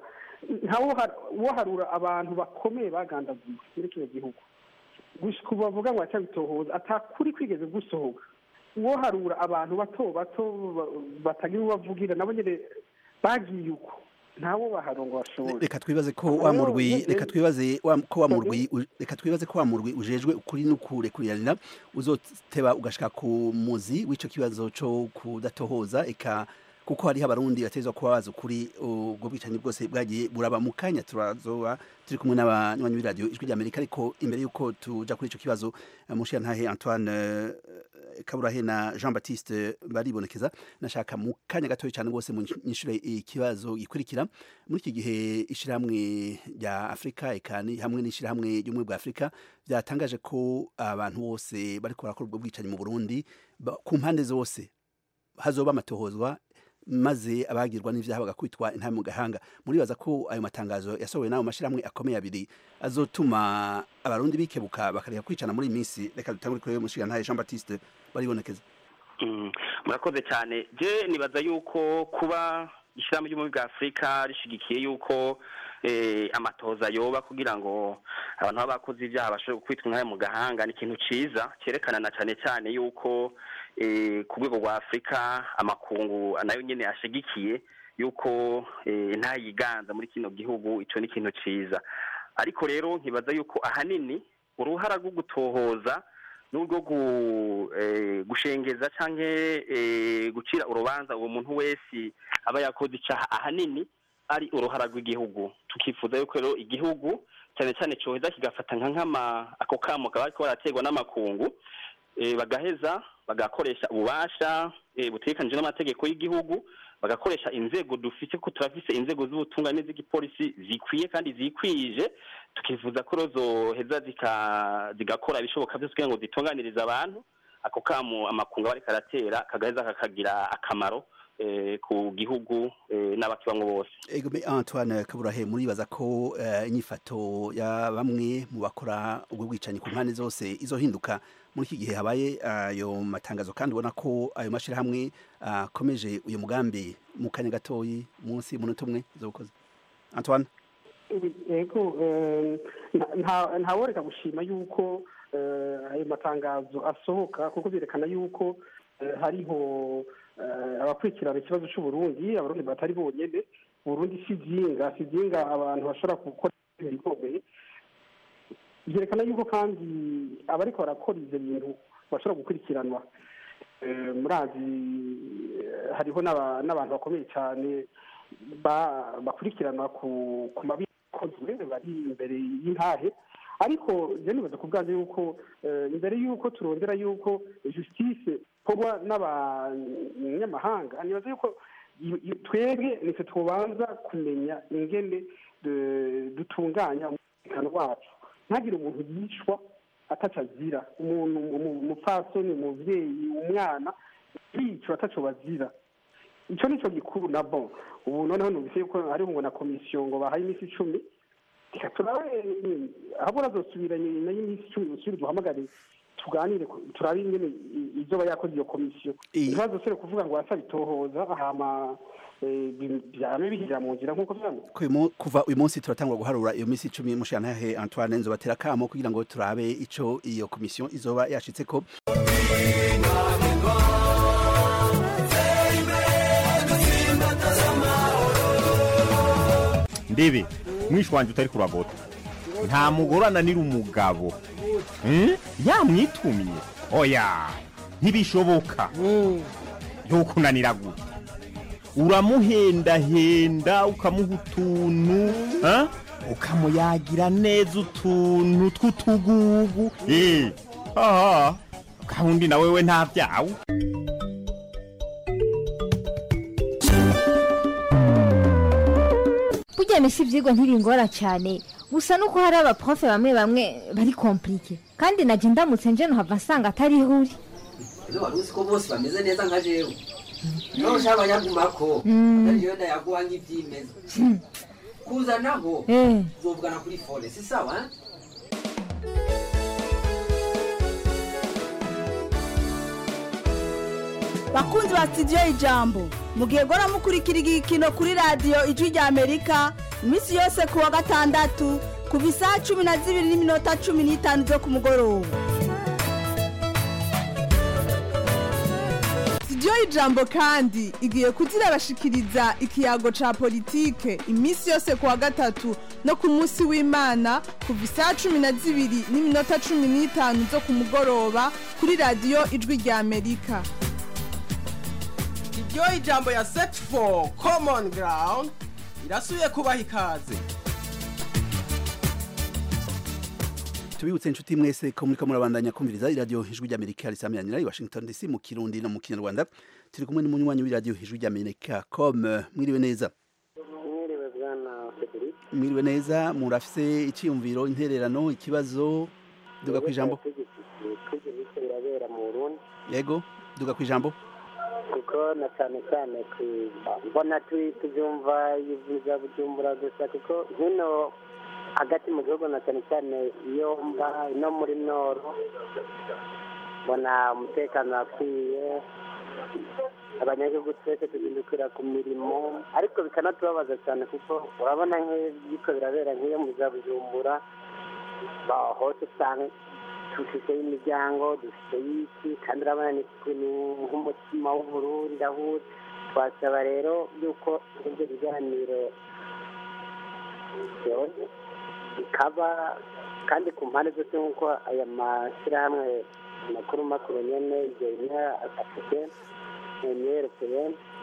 [SPEAKER 14] ntawoharura abantu bakomeye bagandaguye muri kino gihugu gushika ubu bavuga ngo atabitohoza atakuri kwigeze gusohoka woharura abantu bato bato ba- batagira uwo bavugira nabo nyene bagiye uko ntawo baharongo bashoboye
[SPEAKER 13] reka twibaze ko wa murwi reka twibaze wa- ko wa murwi u- reka twibaze ko wa murwi ujejwe ukuri n'ukurekuriranira uzoteba ugashika ku muzi w'ico kibazo co kudatohoza eka kuko hariho abarundi batezwa kuba bazi ukuri ubwo bwicanyi bwose bwagiye buraba mu kanya turazoba turi kumwe n'abanywanyi b'iradiyo ijwi ry'amerika ariko imbere y'uko tuja kuri ico kibazo eh, mushiyantahe antoine eh, kaburahe na jean baptiste baribonekeza nashaka mu kanya gatoya cyane rwose mu nyishure ikibazo gikurikira muri iki gihe ishyirahamwe rya afurika ekani hamwe n'ishyirahamwe ry'ubumwe bwa afurika byatangaje ko abantu bose bariko barakora ubwo bwicanyi mu burundi ba- ku mpande zose hazoba amatohozwa maze abagirwa n'ivyaha bagakwitwa intame mu gahanga muribaza ko ayo matangazo yasohowe n'ayo mashyirahamwe akomeye abiri azotuma abarundi bikebuka bakareka kwicana muri iyi minsi reka dutangure kuri mushigantahe jean baptiste baribonekeza
[SPEAKER 15] Mm, murakoze cyane je nibaza yuko kuba ishyirahamwe ry'ubumwe bwa afurika rishigikiye yuko eh, amatoza yoba kugira ngo abantu baba bakoze ibyaha bashobore kwitwa intare mu gahanga ni ikintu ciza cyerekana na cyane cyane yuko eh, ku rwego rwa afurika amakungu nayo nyene ashigikiye yuko eh, ntayiganza muri kino gihugu ico ni ikintu ciza ariko rero nkibaza yuko ahanini uruhara rwo gutohoza n'urwo gu- eh, gushengeza canke eh, gucira urubanza uwo muntu wese aba yakoze icaha ahanini ari uruhara rw'igihugu tukifuza yuko rero igihugu cyane cyane coheza kigafata nka nkama ako kamo kaba kariko baraterwa n'amakungu eh, bagaheza bagakoresha ububasha eh, butegekanije n'amategeko y'igihugu bagakoresha inzego dufite ko turafise inzego z'ubutungane z'igipolisi zikwiye kandi zikwije tukifuza ko rero zoheza zika- zigakora ibishoboka byose kugira ngo zitunganirize abantu ako kamo amakungu aba ariko aratera kagaheza kakagira akamaro eh, ku gihugu eh, n'abakibamwo bose
[SPEAKER 13] Egome Antoine Kaburahe muribaza ko eh, inyifato ya bamwe mu bakora ubwo bwicanyi ku mpande zose izohinduka muri iki gihe habaye ayo matangazo kandi ubona ko ayo mashirahamwe akomeje uyu mugambi mu kanya gatoyi munsi y'umunota umwe zokoze Antoine
[SPEAKER 14] yego eh, nta- nta- ntaworeka gushima yuko eh, ayo matangazo asohoka kuko byerekana yuko eh, hariho eh, abakurikirana ikibazo c'uburundi abarundi batari bonyene uburundi si vyinga si vyinga abantu bashobora gukora ibintu bikomeye byerekana yuko kandi abariko barakora ivyo bintu bashobora gukurikiranwa Eh, murazi eh, hariho n'aba- n'abantu bakomeye cyane ba- bakurikiranwa ku ku mabi yakozwe bari imbere y'intahe ariko je nibaza ku bwanjye yuko eh, imbere y'uko turondera yuko justice ikorwa n'abanyamahanga nibaza yuko i- i- twebwe nitwe tubanza kumenya ingene de- dutunganya umutekano wacu ntagire umuntu yicwa ataco azira umuntu umu- umupfasoni umuvyeyi umwana yicwa ataco bazira ico nico gikuru na bon ubu noneho numvise yuko hariho ngo na komisiyo ngo bahaye iminsi icumi reka turabe ahubwo nazosubira nyuma y'iminsi icumi usubire duhamagare tuganire ku- turabe ingene i- izoba yakoze iyo komisiyo ntibazosubire kuvuga ngo basabitohoza hama eh, bi- vyame bihirira mu nzira nk'uko vyama
[SPEAKER 13] ko uyu mu- kuva uyu munsi turatangwa guharura iyo minsi icumi mushiyantahe Antoine nzobatera kamo kugira ngo turabe ico iyo komisiyo izoba yashitseko
[SPEAKER 6] ndebe mwishi wanje utari kuragota nta mugore ananira umugabo Hmm? yamwitumye oya ntibishoboka ntukunanira gute uramuhendahenda ukamuha utuntu ha? ukamuyagira neza utuntu tw'utugugu Eh, aha gahunda na wewe nta byawe
[SPEAKER 7] burya misi ibyigwa ntibingora cyane gusa nuko hari abaprofe bamwe bamwe bari komplike kandi najya ndamutse nje nuhava nsanga atari ihuri
[SPEAKER 8] ese wari uzi ko bose bameze neza nka jewe niba ushaka abanyagumako
[SPEAKER 7] Mm.
[SPEAKER 8] atari jewe ndayaguha nk'ibyimeza kuzanaho
[SPEAKER 7] Eh.
[SPEAKER 8] uzovugana kuri fone si sawa eh?
[SPEAKER 9] bakunzi ba sitidiyo ijambo mugihe gora mukurikira igikino kuri radiyo ijwi rya amerika iminsi yose ku wa gatandatu kuva isaha cumi na zibiri n'iminota cumi n'itanu zo ku mugoroba sitidiyo ijambo kandi igiye kuzirabashikiriza ikiyago ca politike iminsi yose ku wa gatatu no ku munsi w'imana kuva isaha cumi na zibiri n'iminota cumi n'itanu zo ku mugoroba kuri radiyo ijwi rya amerika
[SPEAKER 10] iryo ijambo ya set for common ground irasubiye kubaha ikaze
[SPEAKER 13] tubibutse inshuti mwese ko muriko murabandanya kumviriza iradiyo ijwi ry'amerika risamiranira i washington dc mu kirundi no mu kinyarwanda turi kumwe n'umunywanyi w'iradiyo ijwi ry'amerika com mwiriwe neza
[SPEAKER 16] mwiriwe bwana frederic
[SPEAKER 13] mwiriwe neza murafise iciyumviro intererano ikibazo duga ku ijambo
[SPEAKER 16] twibyo bise birabera mu burundi
[SPEAKER 13] yego duga ku ijambo
[SPEAKER 16] kuko na cyane cyane ku- mbona tu- tubyumva ibyiza bujumbura gusa kuko hino hagati mu gihugu na cyane cyane iyo mba no muri noro mbona umutekano wakwiye abanyagihugu twese tugindukira ku mirimo ariko bikanatubabaza cyane kuko urabona nk'ibiko birabera nk'iyo mu za bujumbura ba- hose usanga dufite imiryango dufite y'iki kandi urabona ni ni nk'umutima w'uburundi aho uri. twasaba rero yuko ibyo biganiro byose bikaba kandi ku mpande zose nk'uko aya mashyirahamwe makuru makuru nyene ibyo bimwe afite imyerekeye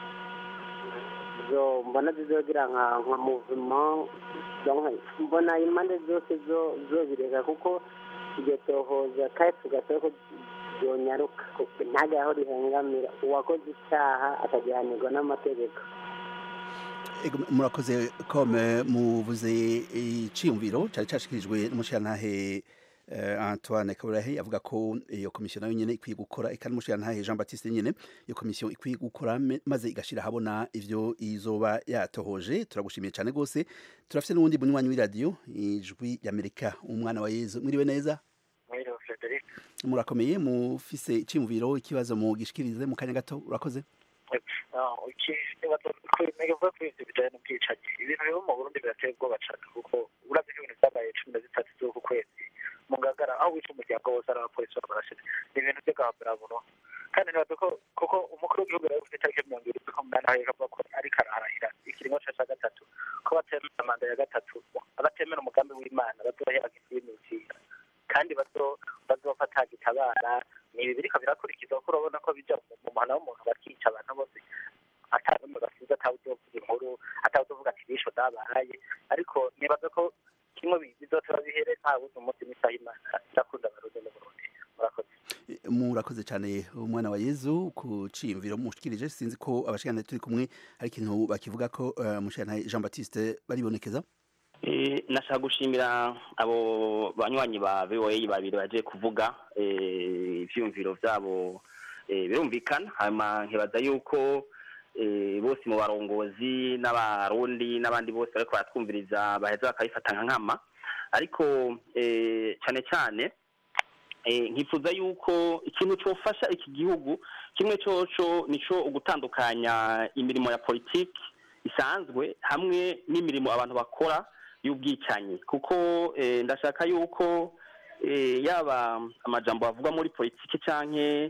[SPEAKER 16] zo mbona zizogira nka nka movement donc mbona impande zose zo zobireka kuko iryo tohoza kandi tugasaba ko byonyaruka kuko ntajya aho rihengamira uwakoze icyaha akagihanirwa n'amategeko
[SPEAKER 13] Ego, murakoze com muvuze iciyumviro cari cashikirijwe n'umushirantahe eh, Antoine Kaburahe avuga ko iyo komisiyo nayo nyene ikwiye gukora eka n'umushirantahe Jean Baptiste nyene iyo komisiyo ikwiye gukora me- maze igashira habona ivyo izoba yatohoje turagushimiye cyane gose turafite n'uwundi munywanyi w'iradiyo ijwi ry'Amerika umwana wa Yezu mwiriwe neza
[SPEAKER 17] mwiriwe frederic
[SPEAKER 13] murakomeye mufise iciyumviro ikibazo mugishikirize mu kanya gato urakoze
[SPEAKER 17] ntibavuga kuri ibyo bijyanye n'ubwicanyi ibintu biba mu burundi birateye ubwoba cyane kuko urabye nk'ibintu byabaye cumi na zitatu z'uku kwezi mu ngagara aho wica umuryango wose ari abapolisi barabarashe ni ibintu by'agahambiramuro kandi nibaza ko kuko umukuru w'igihugu yari ufite itariki mirongo irindwi n'umunani aho avuga ko ariko ararahira ikiringo cya cya gatatu ko batemera manda ya gatatu abatemera umugambi w'imana bazohera nk'ibimukira kandi bazo bazofata gitabara ni ibi biriko birakurikizwa kuko urabona ko bija mu mu muhana w'umuntu bakica abantu bose atanumwe basize atawuzovuga inkuru atawuzovuga ati bisho dabaye ariko nibaza ko kimwe bi- bizotora bihere nta wundi umunsi n'isaha imana irakunda abarundi mu burundi murakoze
[SPEAKER 13] murakoze cyane umwana wa Yezu ku ciyumviro mushikirije sinzi ko abashikana turi kumwe hari ikintu bakivuga ko uh, mushirantahe Jean Baptiste baribonekeza
[SPEAKER 15] Eh, nashaka gushimira abo banywanyi ba VOA babiri baje kuvuga eh, ivyumviro vyabo eh, birumvikana hanyuma nkibaza yuko eh, bose mu barongozi n'abarundi n'abandi bose bariko baratwumviriza baheza bakabifata nka nkama ariko eh, cane cane eh, nkifuza yuko ikintu cofasha iki gihugu kimwe coco nico ugutandukanya imirimo ya politiki isanzwe hamwe n'imirimo abantu bakora y'ubwicanyi kuko eh, ndashaka yuko eh, yaba amajambo avugwa muri politiki canke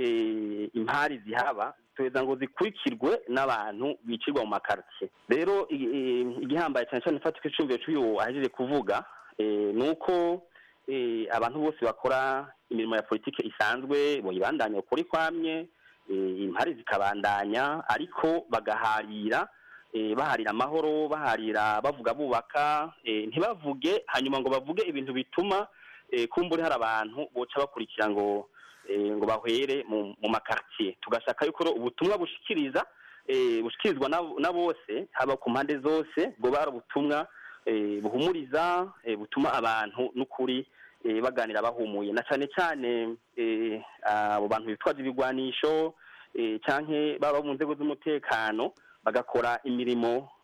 [SPEAKER 15] eh, impari zihaba tuheza ngo zikurikirwe n'abantu bicirwa mu makartie rero i- i- igihambaye cyane cyane fatika icumviro cy'uyu ahejeje kuvuga eh, ni uko eh, abantu bose bakora imirimo ya politiki isanzwe boyibandanya ukuri kwamye eh, impari zikabandanya ariko bagaharira eh, baharira amahoro baharira bavuga bubaka eh, ntibavuge hanyuma ngo bavuge ibintu bituma eh, kumbure hari abantu boca bakurikira ngo eh, ngo bahwere mu, mu makartier tugashaka yuko rero ubutumwa bushikiriza eh, bushikirizwa na, na bose haba ku mpande zose bwo bari ubutumwa eh, buhumuriza eh, butuma abantu n'ukuri eh, baganira bahumuye na cyane cyane eh, abo bantu bitwaza ibigwanisho eh, canke baba mu nzego z'umutekano bagakora imirimo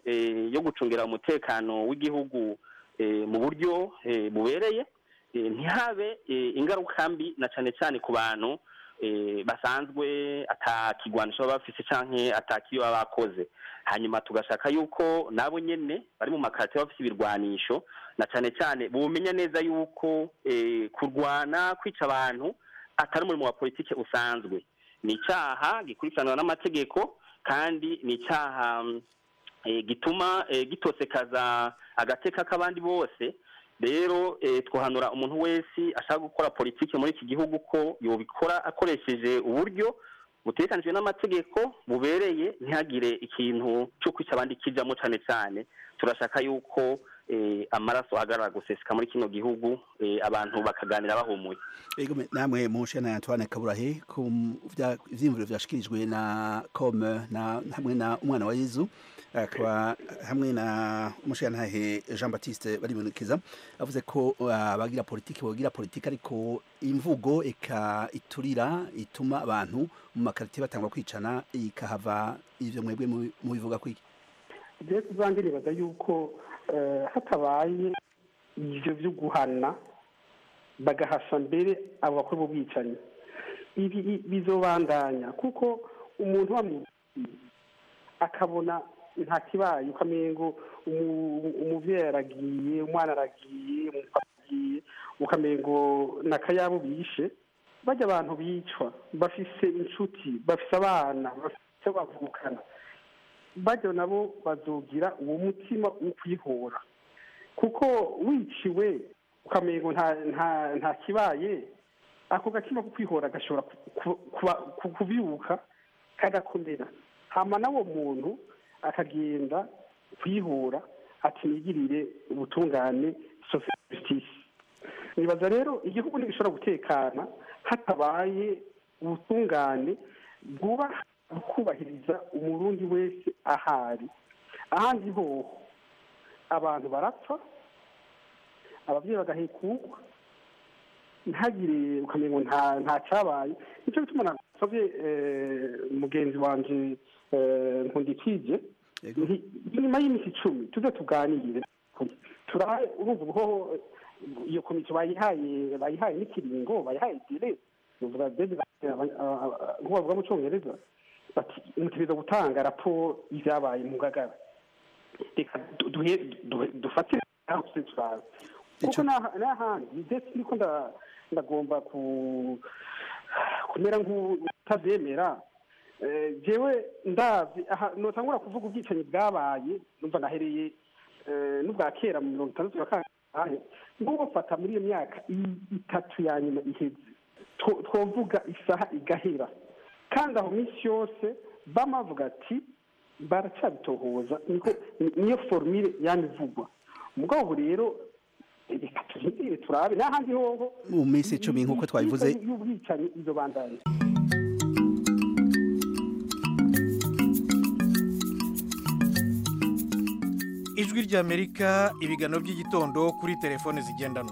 [SPEAKER 15] eh, yo gucungira umutekano w'igihugu eh, mu buryo eh, bubereye eh, ntihabe eh, ingaruka mbi na cyane cyane ku bantu eh, basanzwe atakigwanisho baba bafise canke atakiyo baba bakoze hanyuma tugashaka yuko nabo nyene bari mu makarate bafise ibirwanisho na cyane cyane bumenya neza yuko eh, kurwana kwica abantu atari umurimo wa politike usanzwe ni icyaha gikurikiranwa n'amategeko kandi ni icyaha mm, eh, gituma eh, gitosekaza agateka k'abandi bose rero eh, twohanura umuntu wese ashaka gukora politiki muri iki gihugu ko yobikora akoresheje uburyo butekanijwe n'amategeko bubereye ntihagire ikintu cyo kwica abandi kijamo cyane cyane turashaka yuko eh, amaraso ahagarara guseseka muri kino gihugu eh, abantu bakaganira bahumuye
[SPEAKER 13] Ego me- namwe mushe na Antoine Kaburahe ku vya ivyimviro vyashikirijwe na com na hamwe na umwana wa Yezu akaba hamwe na umushirantahe Jean Baptiste baribonekeza avuze ko uh, abagira politiki bogira politiki ariko imvugo eka iturira ituma abantu mu makarite batangwa kwicana ikahava ivyo mwebwe mu- mubivuga kwiki
[SPEAKER 14] rero tuzange nibaza yuko eh, hatabaye ivyo vyo guhana bagahasha mbere abo bakora ubwicanyi ibi i- bizobandanya kuko umuntu bamwe akabona nta kibaye ukamengo umu- umuvyeyi aragiye umwana aragiye umupapa aragiye ukamengo n'akayabo bishe bajya abantu bicwa bafise inshuti bafise abana bafise bavukana bajya nabo bazogira uwo mutima wo kwihora kuko wiciwe ukamengo nta nta nta kibaye ako gatima ko kwihora gashobora ku- ku- kuba- ku- kubyuka kagakomera hama n'uwo muntu akagenda kwihora ati nigirire ubutungane social justice nibaza rero igihugu ntigishobora gutekana hatabaye ubutungane bwubaha kubahiriza umurundi wese ahari ahandi hoho abantu barapfa ababyeyi bagahekukwa ntagire ukamenya ngo nta nta cyabaye nicyo gituma nasabye eh, mugenzi wanje eh, nkundikije nti nyuma y'iminsi icumi tuze tuganire turahe urumva ubuhoho iyo komite bayihaye bayihaye n'ikiringo bayihaye dire uvuga dedi nk'uko bavuga mu cyongereza bati mutegereza gutanga raporo y'ibyabaye mu ngagara reka du- duhe- duhe- dufatire aho se turaza kuko n'aha- n'ahandi ndetse niko nda- ndagomba ku kumera nk'utabyemera Eh, jewe ndazi aha notangura kuvuga ubwicanyi bwabaye numva nahereye eh, n'ubwa kera mu mirongo itandatu na kangahe ngubu fata muri iyo myaka i- itatu ya nyuma iheze two- twovuga isaha igahera kandi aho minsi yose bama bavuga ati baracyabitohoza niko ni- niyo formule yanivugwa mugabo ubu rero reka turindire turabe n'ahandi hoho
[SPEAKER 13] mu minsi icumi nk'uko twabivuze
[SPEAKER 14] y'ubwicanyi izo bandanye
[SPEAKER 18] ijwi ry'amerika ibiganiro by'igitondo kuri telefone zigendanwa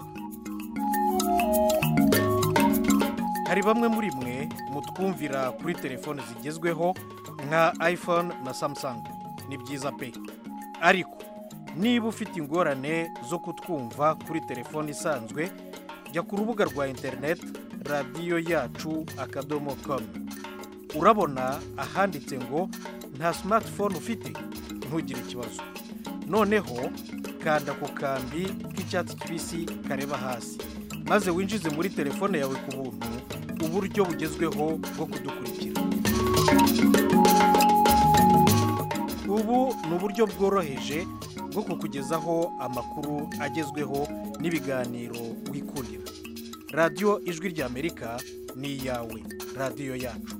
[SPEAKER 18] hari bamwe muri mwe mutwumvira kuri telefone zigezweho nka iphone na samsung ni byiza pe ariko niba ufite ingorane zo kutwumva kuri telefone isanzwe jya ku rubuga rwa interineti radiyo yacu akadomo komu urabona ahanditse ngo nta simatifone ufite ntugire ikibazo noneho kanda ku kambi k'icyatsi kibisi kareba hasi maze winjize muri telefone yawe ku buntu uburyo bugezweho bwo kudukurikira ubu ni uburyo bworoheje bwo kukugezaho amakuru agezweho n'ibiganiro wikurira radiyo ijwi ry'amerika ni iyawe radiyo yacu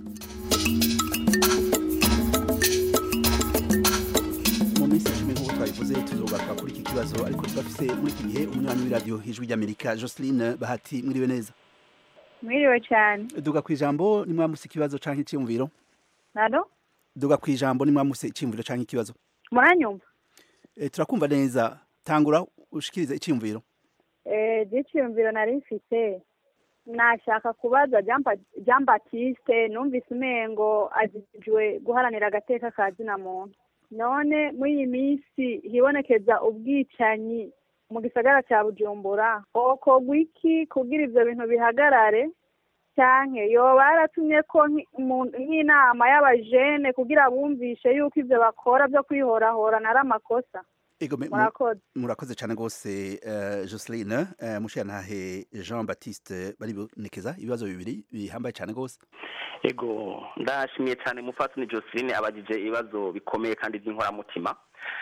[SPEAKER 13] mu minsi icumi nk'uko twabivuze tuzogaruka kuri iki kibazo ariko turafise muri iki gihe umunywanyi w'iradiyo ijwi ry'amerika joseline bahati mwiriwe neza
[SPEAKER 19] mwiriwe cyane
[SPEAKER 13] duga ku ijambo nimwamuse ikibazo canke icyiyumviro
[SPEAKER 19] nado
[SPEAKER 13] duga ku ijambo nimwamuse icyiyumviro canke ikibazo
[SPEAKER 19] muranyumva
[SPEAKER 13] e, turakumva neza tangura ushikirize icyiyumviro
[SPEAKER 19] eh cyiyumviro nari mfite nashaka kubaza Jean Pa- Jean Baptiste numvise umengo azijwe guharanira agateka ka zina muntu none muri iyi minsi hibonekeza ubwicanyi mu gisagara cya bujumbura hokorwa iki kugira ivyo bintu bihagarare canke yoba yaratumye ko nki- mu- nk'inama y'abajene kugira bumvishe yuko ivyo bakora vyo kwihorahorana ari amakosa
[SPEAKER 13] Ego me- mu-
[SPEAKER 19] murakoze
[SPEAKER 13] murakoze cyane rwose uh, Jocelyn uh, mushiyantahe Jean Baptiste baribonekeza ibibazo bibiri bihambaye cyane rwose
[SPEAKER 15] ego ndashimiye cyane mufatuni Josephine abagije ibibazo bikomeye kandi by'inkoramutima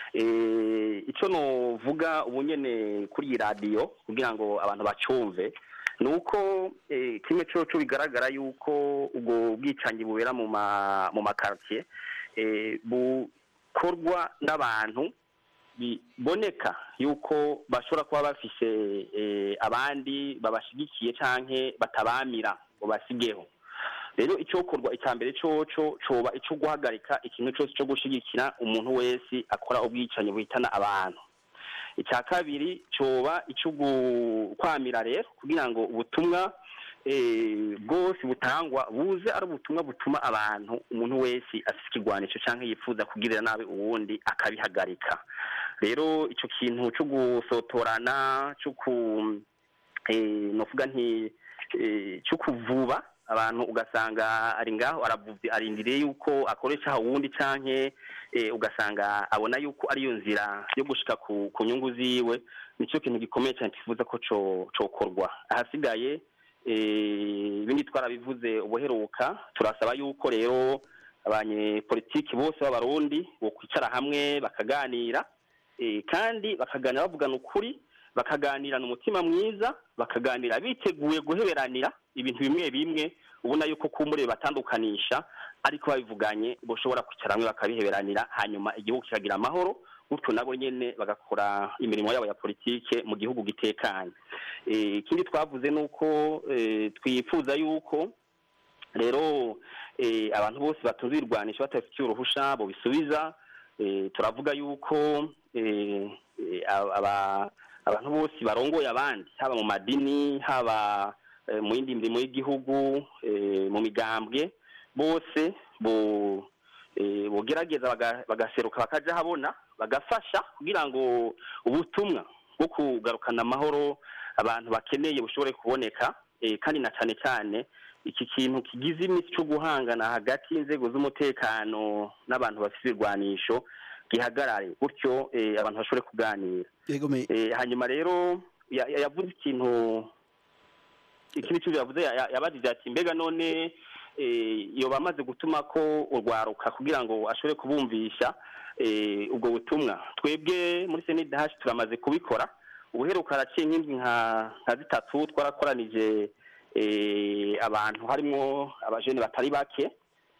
[SPEAKER 15] eh icyo novuga ubu nyene kuri iyi radiyo kugira ngo abantu bacumve ni uko eh, kimwe coco bigaragara yuko ubwo bwicanyi bubera mu ma mu makartier eh, bukorwa n'abantu biboneka yuko bashobora kuba bafise eh, abandi babashigikiye canke batabamira ngo basigeho rero icyokorwa icya mbere coco coba ico guhagarika ikintu cyose cyo gushigikira umuntu wese akora ubwicanyi buhitana abantu icya kabiri coba ico kwamira rero kugira ngo ubutumwa eh, bwose butangwa buze ari ubutumwa butuma abantu umuntu wese afite ikigwanisho cyangwa yifuza kugirira nabi uwundi akabihagarika rero ico kintu cyo gusotorana cyo ku eh, novuga nti eh, cyo kuvuba abantu ugasanga ari ngaho aravuvye arindiriye yuko akoresha uwundi canke eh, ugasanga abona yuko ariyo nzira yo gushika ku, ku nyungu ziwe nicyo kintu gikomeye cyane twifuza ko co cokorwa ahasigaye eh, ibindi twarabivuze ubuheruka turasaba yuko rero abanyepolitiki bose b'abarundi bo kwicara hamwe bakaganira eh, kandi bakaganira bavugana ukuri bakaganirana umutima mwiza bakaganira biteguye guheberanira ibintu bimwe bimwe ubona yuko kumbure batandukanisha ariko babivuganye bashobora kwicara hamwe bakabiheberanira hanyuma igihugu kikagira amahoro gutyo nabo nyene bagakora imirimo yabo ya politike mu gihugu gitekanye Eh, ikindi twavuze ni uko eh, twifuza yuko rero eh, abantu bose batunze ibirwanisho batabifitiye uruhusha bobisubiza eh, turavuga yuko eh, eh, aba abantu bose barongoye abandi haba mu madini haba eh, mu yindi mirimo y'igihugu eh, mu migambwe bose bo eh, bogerageza baga- bagaseruka bakaja habona bagafasha kugira ngo ubutumwa bwo kugarukana amahoro abantu bakeneye bushobore kuboneka eh, kandi na cyane cyane iki kintu kigize iminsi cyo guhangana hagati y'inzego z'umutekano n'abantu bafite ibirwanisho gihagarare gutyo eh, abantu bashobore kuganira
[SPEAKER 13] Ego me
[SPEAKER 15] Eh, hanyuma rero ya- ya- yavuze ikintu ikindi kintu yavuze ya- ya- yabajije ati mbega none eh, yoba amaze gutuma ko urwaruka kugira ngo ashobore kubumvisha eh, ubwo butumwa twebwe muri senidahashi turamaze kubikora ubuheruka haraciye nk'indwi nka nka zitatu twarakoranije eh, abantu harimo abajene batari bake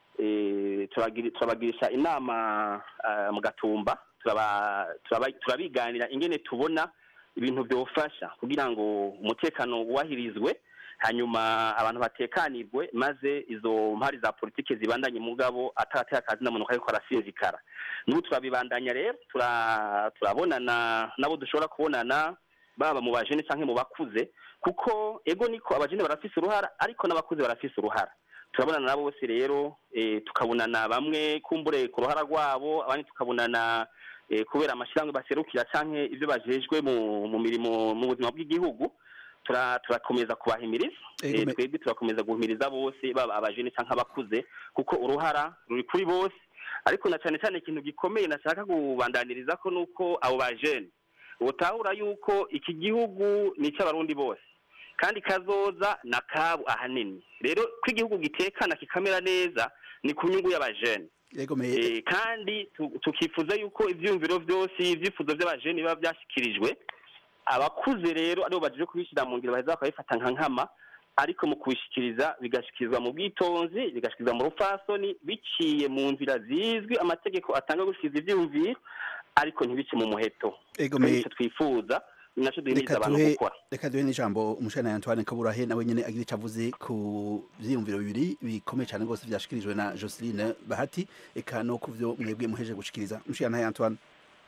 [SPEAKER 15] eh, turabagiri- turabagirisha inama ah, mu gatumba turaba- turaba- turabiganira ingene tubona ibintu byofasha kugira ngo umutekano wubahirizwe hanyuma abantu batekanirwe maze izo mpari za politike zibandanye mugabo atarateye akazi na muntu ariko arasinzikara n'ubu turabibandanya rero tura- turabonana nabo dushobora kubonana baba mu bajene cyangwa mu bakuze kuko ego niko abajene barafise uruhara ariko n'abakuze barafise uruhara turabonana nabo bose rero eh, tukabonana bamwe kumbure ku ruhara rwabo abandi tukabonana eh, kubera amashyirahamwe baserukira canke ivyo bajejwe mu, mu mirimo mu buzima bw'igihugu tura- turakomeza kubahimiriza
[SPEAKER 13] Ego
[SPEAKER 15] Eh,
[SPEAKER 13] me-
[SPEAKER 15] twebwe turakomeza guhimiriza bose baba abajene canke abakuze kuko uruhara ruri kuri bose ariko na cyane cyane ikintu gikomeye nashaka kubandaniriza ko nuko abo bajene utahura yuko iki gihugu ni icy'abarundi bose kandi kazoza na kabu ahanini rero ko igihugu gitekana kikamera neza ni ku nyungu y'abajene
[SPEAKER 13] Ego me
[SPEAKER 15] Eh, kandi tu- tukifuza yuko ivyumviro vyose ivyifuzo vy'abajene biba vyashikirijwe abakuze rero aribo baje kubishyira mu ngiro baheza bakabifata nka nkama ariko mu kubishikiriza bigashikirizwa mu bwitonzi bigashikirizwa mu rufasoni biciye mu nzira zizwi amategeko atanga gushikiriza ivyumviro ariko ntibice mu muheto
[SPEAKER 13] Ego
[SPEAKER 15] Kandi
[SPEAKER 13] me-
[SPEAKER 15] ico twifuza ni naco duhimiriza
[SPEAKER 13] reka
[SPEAKER 15] abantu
[SPEAKER 13] duhe
[SPEAKER 15] gukora
[SPEAKER 13] reka duhe n'ijambo umushana Antoine Kaburahe nawe nyene agira icyo avuze ku vyiyumviro bibiri bikomeye cyane rwose vyashikirijwe na Jocelyn Bahati eka no ku vyo mwebwe muheje gushikiriza umushana Antoine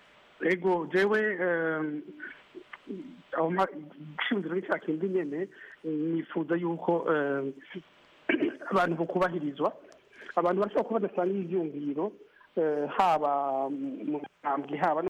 [SPEAKER 14] ego jewe em, aho ma- ishingiro ni cya kindi nyene eh, nifuza yuko em, abantu bokubahirizwa abantu bashobora kuba badasangiye ivyumviro haba mu ntambwe haba